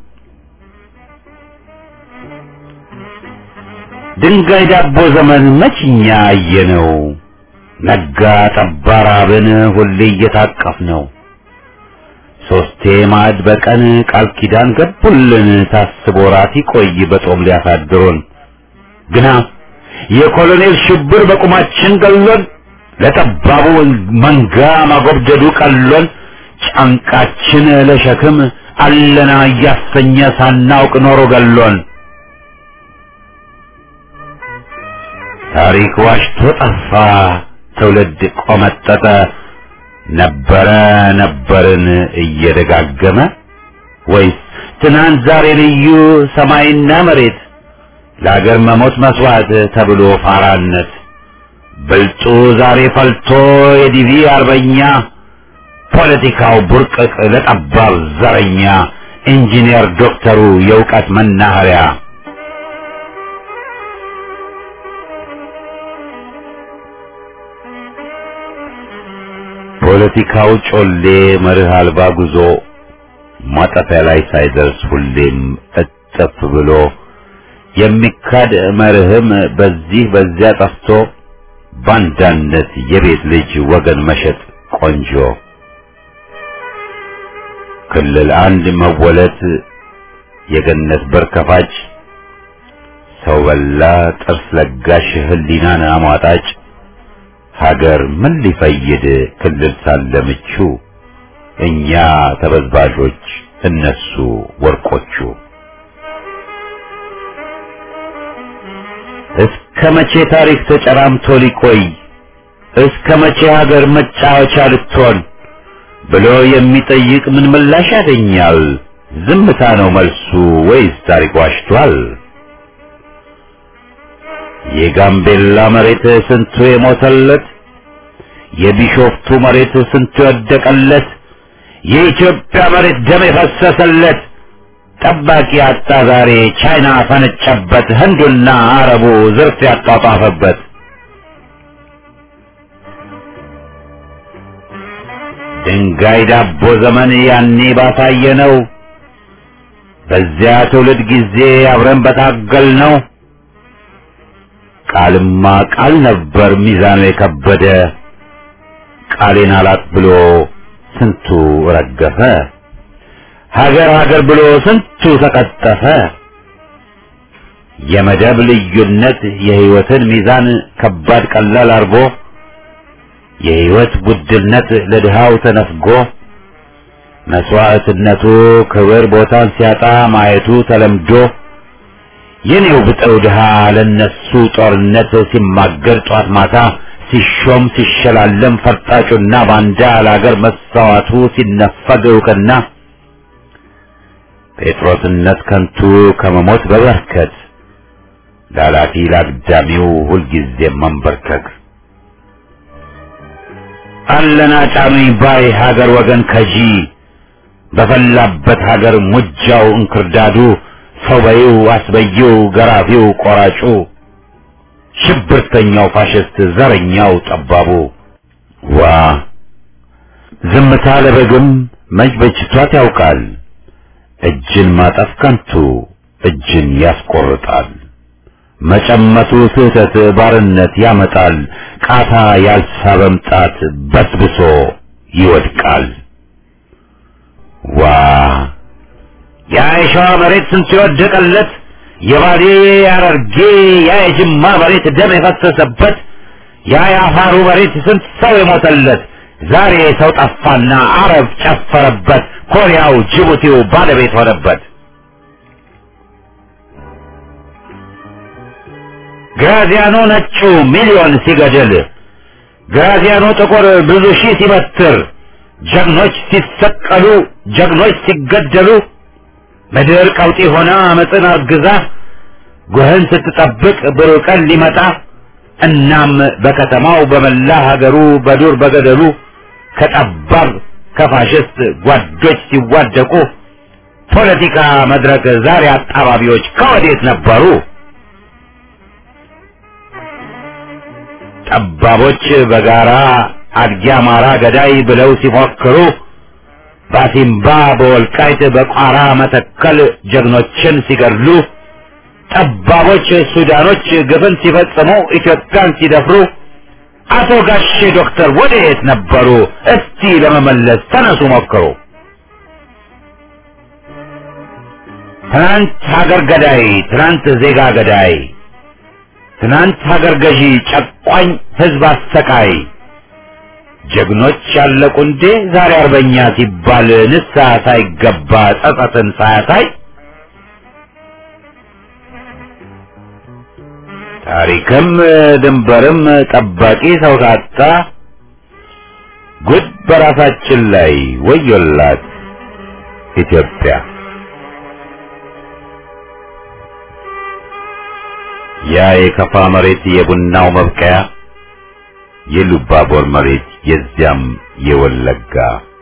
ድንጋይ ዳቦ ዘመን መችኛ አየነው ነጋ ጠባ ራብን ሁሌ እየታቀፍ ነው ሶስቴ ማዕድ በቀን ቃል ኪዳን ገቡልን ታስቦ ራት ይቆይ በጦም ሊያሳድሩን ግና የኮሎኔል ሽብር በቁማችን ገሎን ለጠባቡ መንጋ ማጎብደዱ ቀሎን ጫንቃችን ለሸክም አለና እያሰኘ ሳናውቅ ኖሮ ገሎን ታሪክ ዋሽቶ ጠፋ ትውልድ ቆመጠጠ ነበረ ነበርን እየደጋገመ ወይስ ትናንት ዛሬ ልዩ ሰማይና መሬት ለአገር መሞት መስዋዕት ተብሎ ፋራነት ብልጡ ዛሬ ፈልቶ የዲቪ አርበኛ ፖለቲካው ቡርቅቅ ለጠባብ ዘረኛ ኢንጂነር ዶክተሩ የእውቀት መናኸሪያ ፖለቲካው ጮሌ መርህ አልባ ጉዞ ማጠፊያ ላይ ሳይደርስ ሁሌም እጥፍ ብሎ የሚካድ መርህም በዚህ በዚያ ጠፍቶ ባንዳነት የቤት ልጅ ወገን መሸጥ ቆንጆ ክልል አንድ መወለት የገነት በር ከፋጭ ሰው በላ ጥርስ ለጋሽ ህሊናን አሟጣጭ ሀገር ምን ሊፈይድ ክልል ሳለ ምቹ እኛ ተበዝባዦች እነሱ ወርቆቹ እስከ መቼ ታሪክ ተጨራምቶ ሊቆይ እስከ መቼ ሀገር መጫወቻ ልትሆን ብሎ የሚጠይቅ ምን ምላሽ ያገኛል? ዝምታ ነው መልሱ ወይስ ታሪክ ዋሽቷል? የጋምቤላ መሬት ስንቱ የሞተለት የቢሾፍቱ መሬት ስንቱ የወደቀለት የኢትዮጵያ መሬት ደም የፈሰሰለት ጠባቂ አጣ ዛሬ ቻይና ፈነጨበት ህንዱና አረቡ ዝርፍ ያጧጧፈበት ድንጋይ ዳቦ ዘመን ያኔ ባሳየ ነው በዚያ ትውልድ ጊዜ አብረን በታገል ነው ቃልማ ቃል ነበር ሚዛኑ የከበደ ቃሌን አላት ብሎ ስንቱ ረገፈ ሀገር ሀገር ብሎ ስንቱ ተቀጠፈ የመደብ ልዩነት የህይወትን ሚዛን ከባድ ቀላል አርጎ የህይወት ውድነት ለድሃው ተነፍጎ መስዋዕትነቱ ክብር ቦታን ሲያጣ ማየቱ ተለምዶ የኔው ብጠው ድሃ ለነሱ ጦርነት ሲማገር ጧት ማታ ሲሾም ሲሸላለም ፈርጣጩና ባንዳ ለአገር መሳዋቱ ሲነፈግ እውቅና ጴጥሮስነት ከንቱ ከመሞት በበርከት ላላፊ ላግዳሚው ሁልጊዜ መንበርከክ አለና ጫኑኝ ባይ ሀገር ወገን ከጂ በፈላበት ሀገር ሙጃው እንክርዳዱ ሰው በይው አስበይው ገራፊው ቆራጩ ሽብርተኛው ፋሽስት ዘረኛው ጠባቡ ዋ ዝምታ ለበግም መች በጅቷት ያውቃል እጅን ማጠፍ ከንቱ እጅን ያስቆርጣል መጨመቱ ስህተት ባርነት ያመጣል ቃታ ያልሳበም ጣት በስብሶ ይወድቃል ዋ ያ የሸዋ መሬት ስንቱ የወደቀለት የባሌ ያረርጌ ያ የጅማ መሬት ደም የፈሰሰበት ያ የአፋሩ መሬት ስንት ሰው የሞተለት ዛሬ ሰው ጠፋና አረብ ጨፈረበት ኮሪያው ጅቡቲው ባለቤት ሆነበት ግራዚያኖ ነጩ ሚሊዮን ሲገድል ግራዚያኖ ጥቁር ብዙ ሺህ ሲበትር ጀግኖች ሲሰቀሉ ጀግኖች ሲገደሉ ምድር ቀውጢ ሆና አመፅን አርግዛ ጉህን ስትጠብቅ ብሩህ ቀን ሊመጣ እናም በከተማው በመላ ሀገሩ በዱር በገደሉ ከጠባብ ከፋሽስት ጓዶች ሲዋደቁ ፖለቲካ መድረክ ዛሬ አጣባቢዎች ከወዴት ነበሩ? ጠባቦች በጋራ አድጊ አማራ ገዳይ ብለው ሲፎክሩ ባሲምባ በወልቃይት በቋራ መተከል ጀግኖችን ሲገድሉ ጠባቦች ሱዳኖች ግፍን ሲፈጽሙ ኢትዮጵያን ሲደፍሩ አቶ ጋሼ ዶክተር ወዴት ነበሩ? እስቲ ለመመለስ ተነሱ ሞክሩ። ትናንት ሀገር ገዳይ፣ ትናንት ዜጋ ገዳይ፣ ትናንት ሀገር ገዢ፣ ጨቋኝ ህዝብ አሰቃይ ጀግኖች ያለቁ እንዴ ዛሬ አርበኛ ሲባል ንስሐ ሳይገባ ጸጸትን ሳያሳይ ታሪክም ድንበርም ጠባቂ ሰው ካጣ ጉድ በራሳችን ላይ ወዮላት ኢትዮጵያ። ያ የከፋ መሬት የቡናው መብቀያ የሉባቦር መሬት የዚያም የወለጋ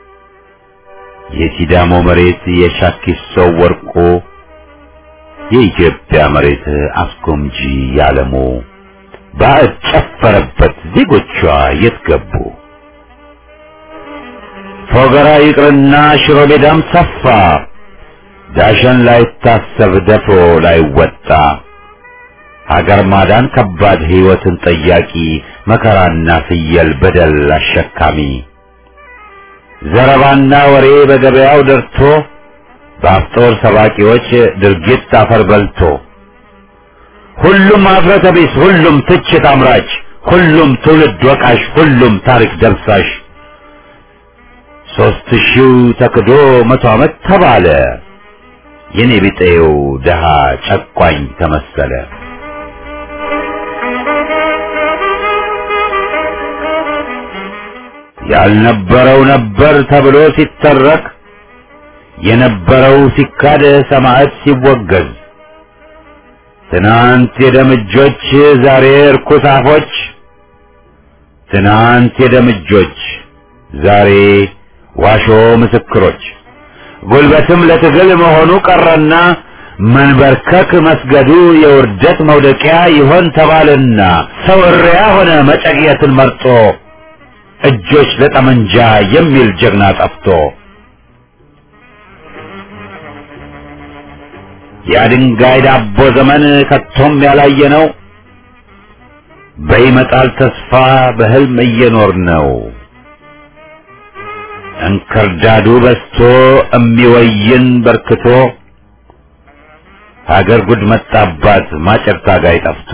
የሲዳሞ መሬት የሻኪሶ ወርቆ የኢትዮጵያ መሬት አስጎምጂ ያለሙ ባዕድ ጨፈረበት ዜጎቿ የት ገቡ? ፎገራ ይቅርና ሽሮ ሜዳም ሰፋ ዳሸን ላይታሰብ ደፍሮ ላይወጣ ሀገር ማዳን ከባድ ሕይወትን ጠያቂ መከራና ፍየል በደል አሸካሚ ዘረባና ወሬ በገበያው ደርቶ በአፍጦር ሰባቂዎች ድርጊት አፈር በልቶ ሁሉም አፍረተ ቢስ፣ ሁሉም ትችት አምራች፣ ሁሉም ትውልድ ወቃሽ፣ ሁሉም ታሪክ ደምሳሽ ሦስት ሺው ተክዶ መቶ ዓመት ተባለ የኔ ቢጤው ደሃ ጨቋኝ ተመሰለ። ያልነበረው ነበር ተብሎ ሲተረክ የነበረው ሲካድ ሰማዕት ሲወገዝ ትናንት የደምጆች ዛሬ እርኩስ አፎች ትናንት የደምጆች ዛሬ ዋሾ ምስክሮች ጉልበትም ለትግል መሆኑ ቀረና መንበርከክ መስገዱ የውርደት መውደቂያ ይሆን ተባልና ሰው እሪያ ሆነ መጨቅየትን መርጦ እጆች ለጠመንጃ የሚል ጀግና ጠፍቶ የድንጋይ ዳቦ ዘመን ከቶም ያላየ ነው። በይመጣል ተስፋ በህልም እየኖር ነው። እንክርዳዱ በስቶ እሚወይን በርክቶ ሀገር ጉድ መጣባት ማጨር ታጋይ ጠፍቶ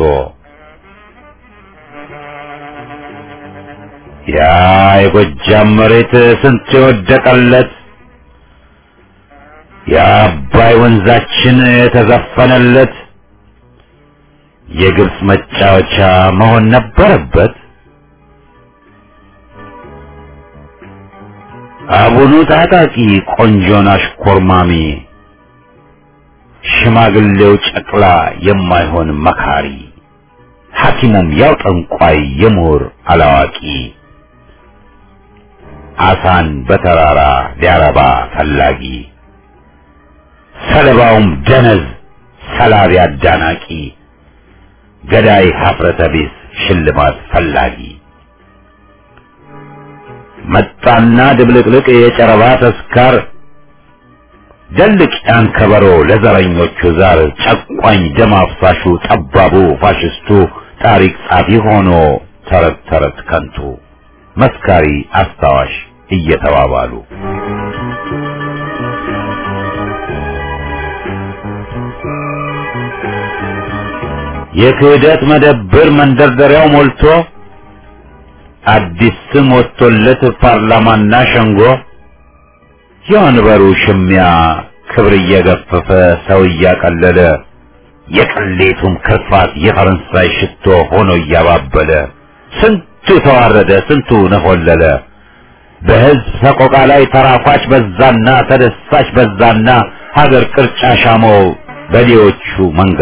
ያ የጎጃም መሬት ስንት የወደቀለት የአባይ ወንዛችን የተዘፈነለት የግብፅ መጫወቻ መሆን ነበረበት። አቡኑ ታጣቂ ቆንጆን አሽኮርማሚ ሽማግሌው ጨቅላ የማይሆን መካሪ ሐኪሙም ያው ጠንቋይ የምሁር አላዋቂ አሳን በተራራ ሊያረባ ፈላጊ ሰለባውም ደነዝ ሰላቢ አዳናቂ ገዳይ ሀፍረተ ቢስ ሽልማት ፈላጊ መጣና ድብልቅልቅ የጨረባ ተስካር ደልቅ ያን ከበሮ ለዘረኞቹ ዛር ጨቋኝ ደም አፍሳሹ ጠባቡ ፋሽስቱ ታሪክ ጻፊ ሆኖ ተረት ተረት ከንቱ መስካሪ አስታዋሽ እየተባባሉ የክህደት መደብር መንደርደሪያው ሞልቶ አዲስ ስም ወጥቶለት ፓርላማና ሸንጎ የወንበሩ ሽሚያ ክብር እየገፈፈ ሰው እያቀለለ የቅሌቱም ክርፋት የፈረንሳይ ሽቶ ሆኖ እያባበለ ስንቱ ተዋረደ፣ ስንቱ ነሆለለ። በሕዝብ ሰቆቃ ላይ ተራኳች በዛና ተደሳች በዛና ሀገር ቅርጫ ሻመው በሌዎቹ መንጋ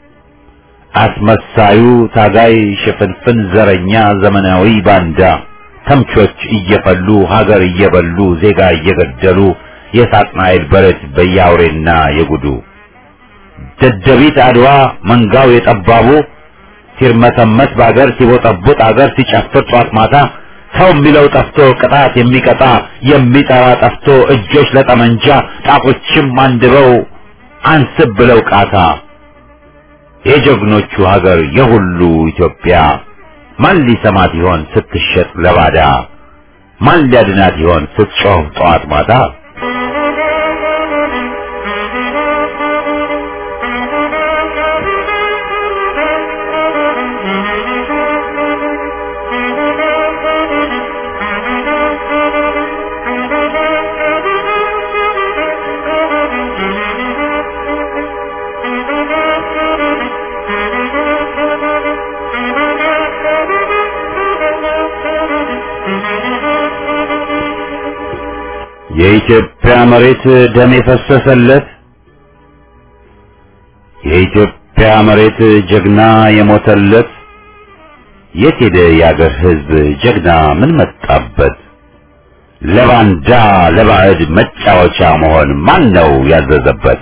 አስመሳዩ ታጋይ ሽፍንፍን ዘረኛ ዘመናዊ ባንዳ ተምቾች እየፈሉ ሀገር እየበሉ ዜጋ እየገደሉ የሳጥናኤል በረት በያውሬና የጉዱ ደደቢት አድዋ መንጋው የጠባቡ ሲርመሰመስ በአገር ሲቦጠቡጥ አገር ሲጨፍር ጧት ማታ ሰው የሚለው ጠፍቶ ቅጣት የሚቀጣ የሚጠራ ጠፍቶ እጆች ለጠመንጃ ጣቶችም አንድበው አንስብ ብለው ቃታ የጀግኖቹ ሀገር የሁሉ ኢትዮጵያ ማን ሊሰማት ይሆን ስትሸጥ ለባዳ? ማን ሊያድናት ይሆን ስትጮህ ጠዋት ማታ? የኢትዮጵያ መሬት ደም የፈሰሰለት የኢትዮጵያ መሬት ጀግና የሞተለት የት ሄደ የአገር ሕዝብ ጀግና ምን መጣበት? ለባንዳ ለባዕድ መጫወቻ መሆን ማን ነው ያዘዘበት?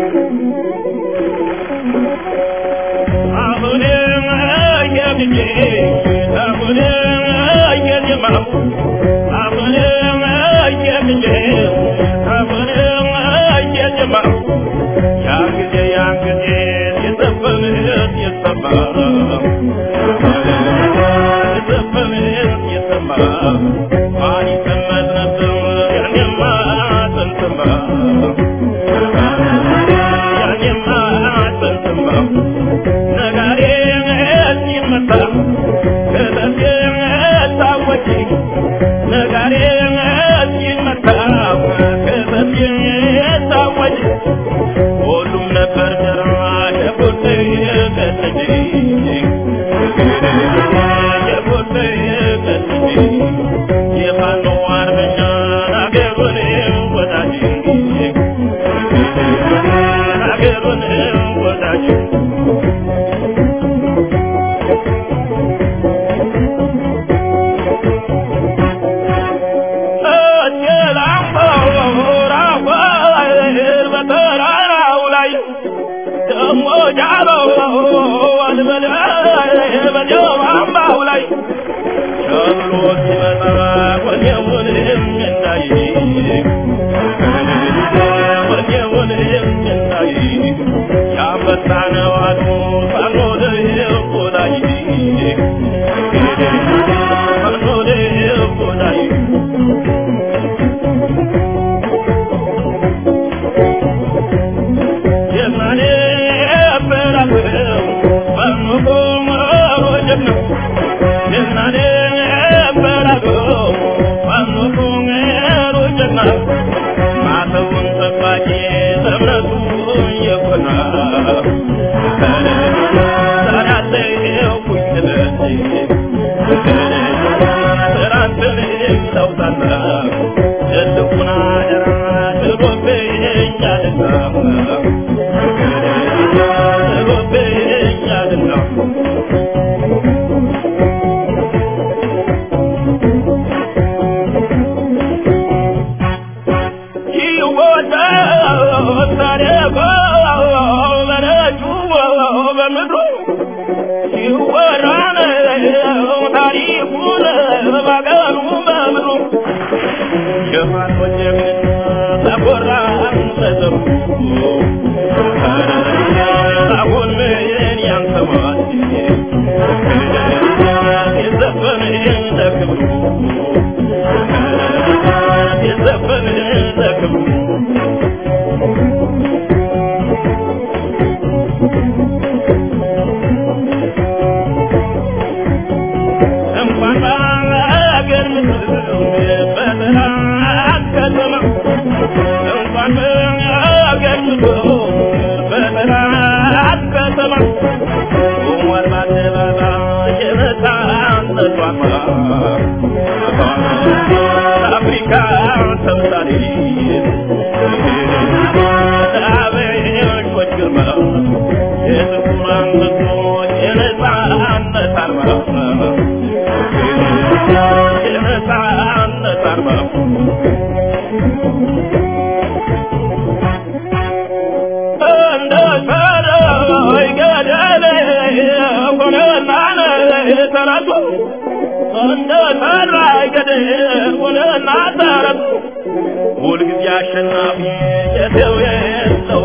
ሁልጊዜ አሸናፊ የሰው የለው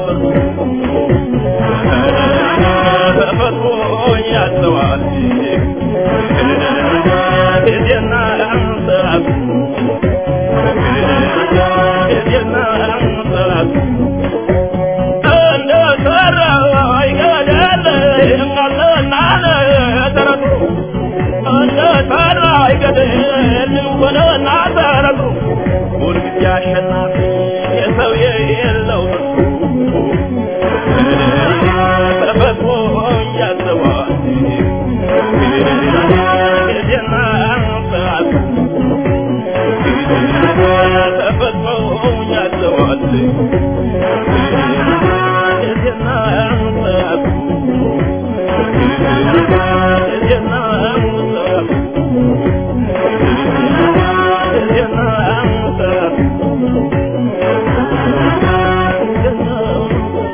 ተፈጥሮ ያዘዋል ጊዜና ሰዓቱ ጊዜና ሰዓቱ እንደ ሰራው አይገደል አለና ተረቱ እንደ ሰራ አይገደል ሆነና ተረቱ ሁልጊዜ አሸናፊ የሰው የለው ተፈጥሮ ያዘዋል ጊዜና ሰዓቱ ተፈጥሮ ያዘዋል ጊዜና ሰዓቱ ጊዜና ሰዓቱ ጊዜና ሰዓቱ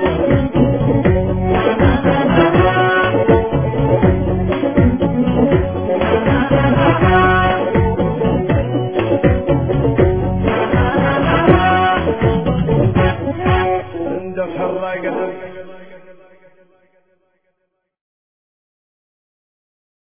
ደፈራ ገደል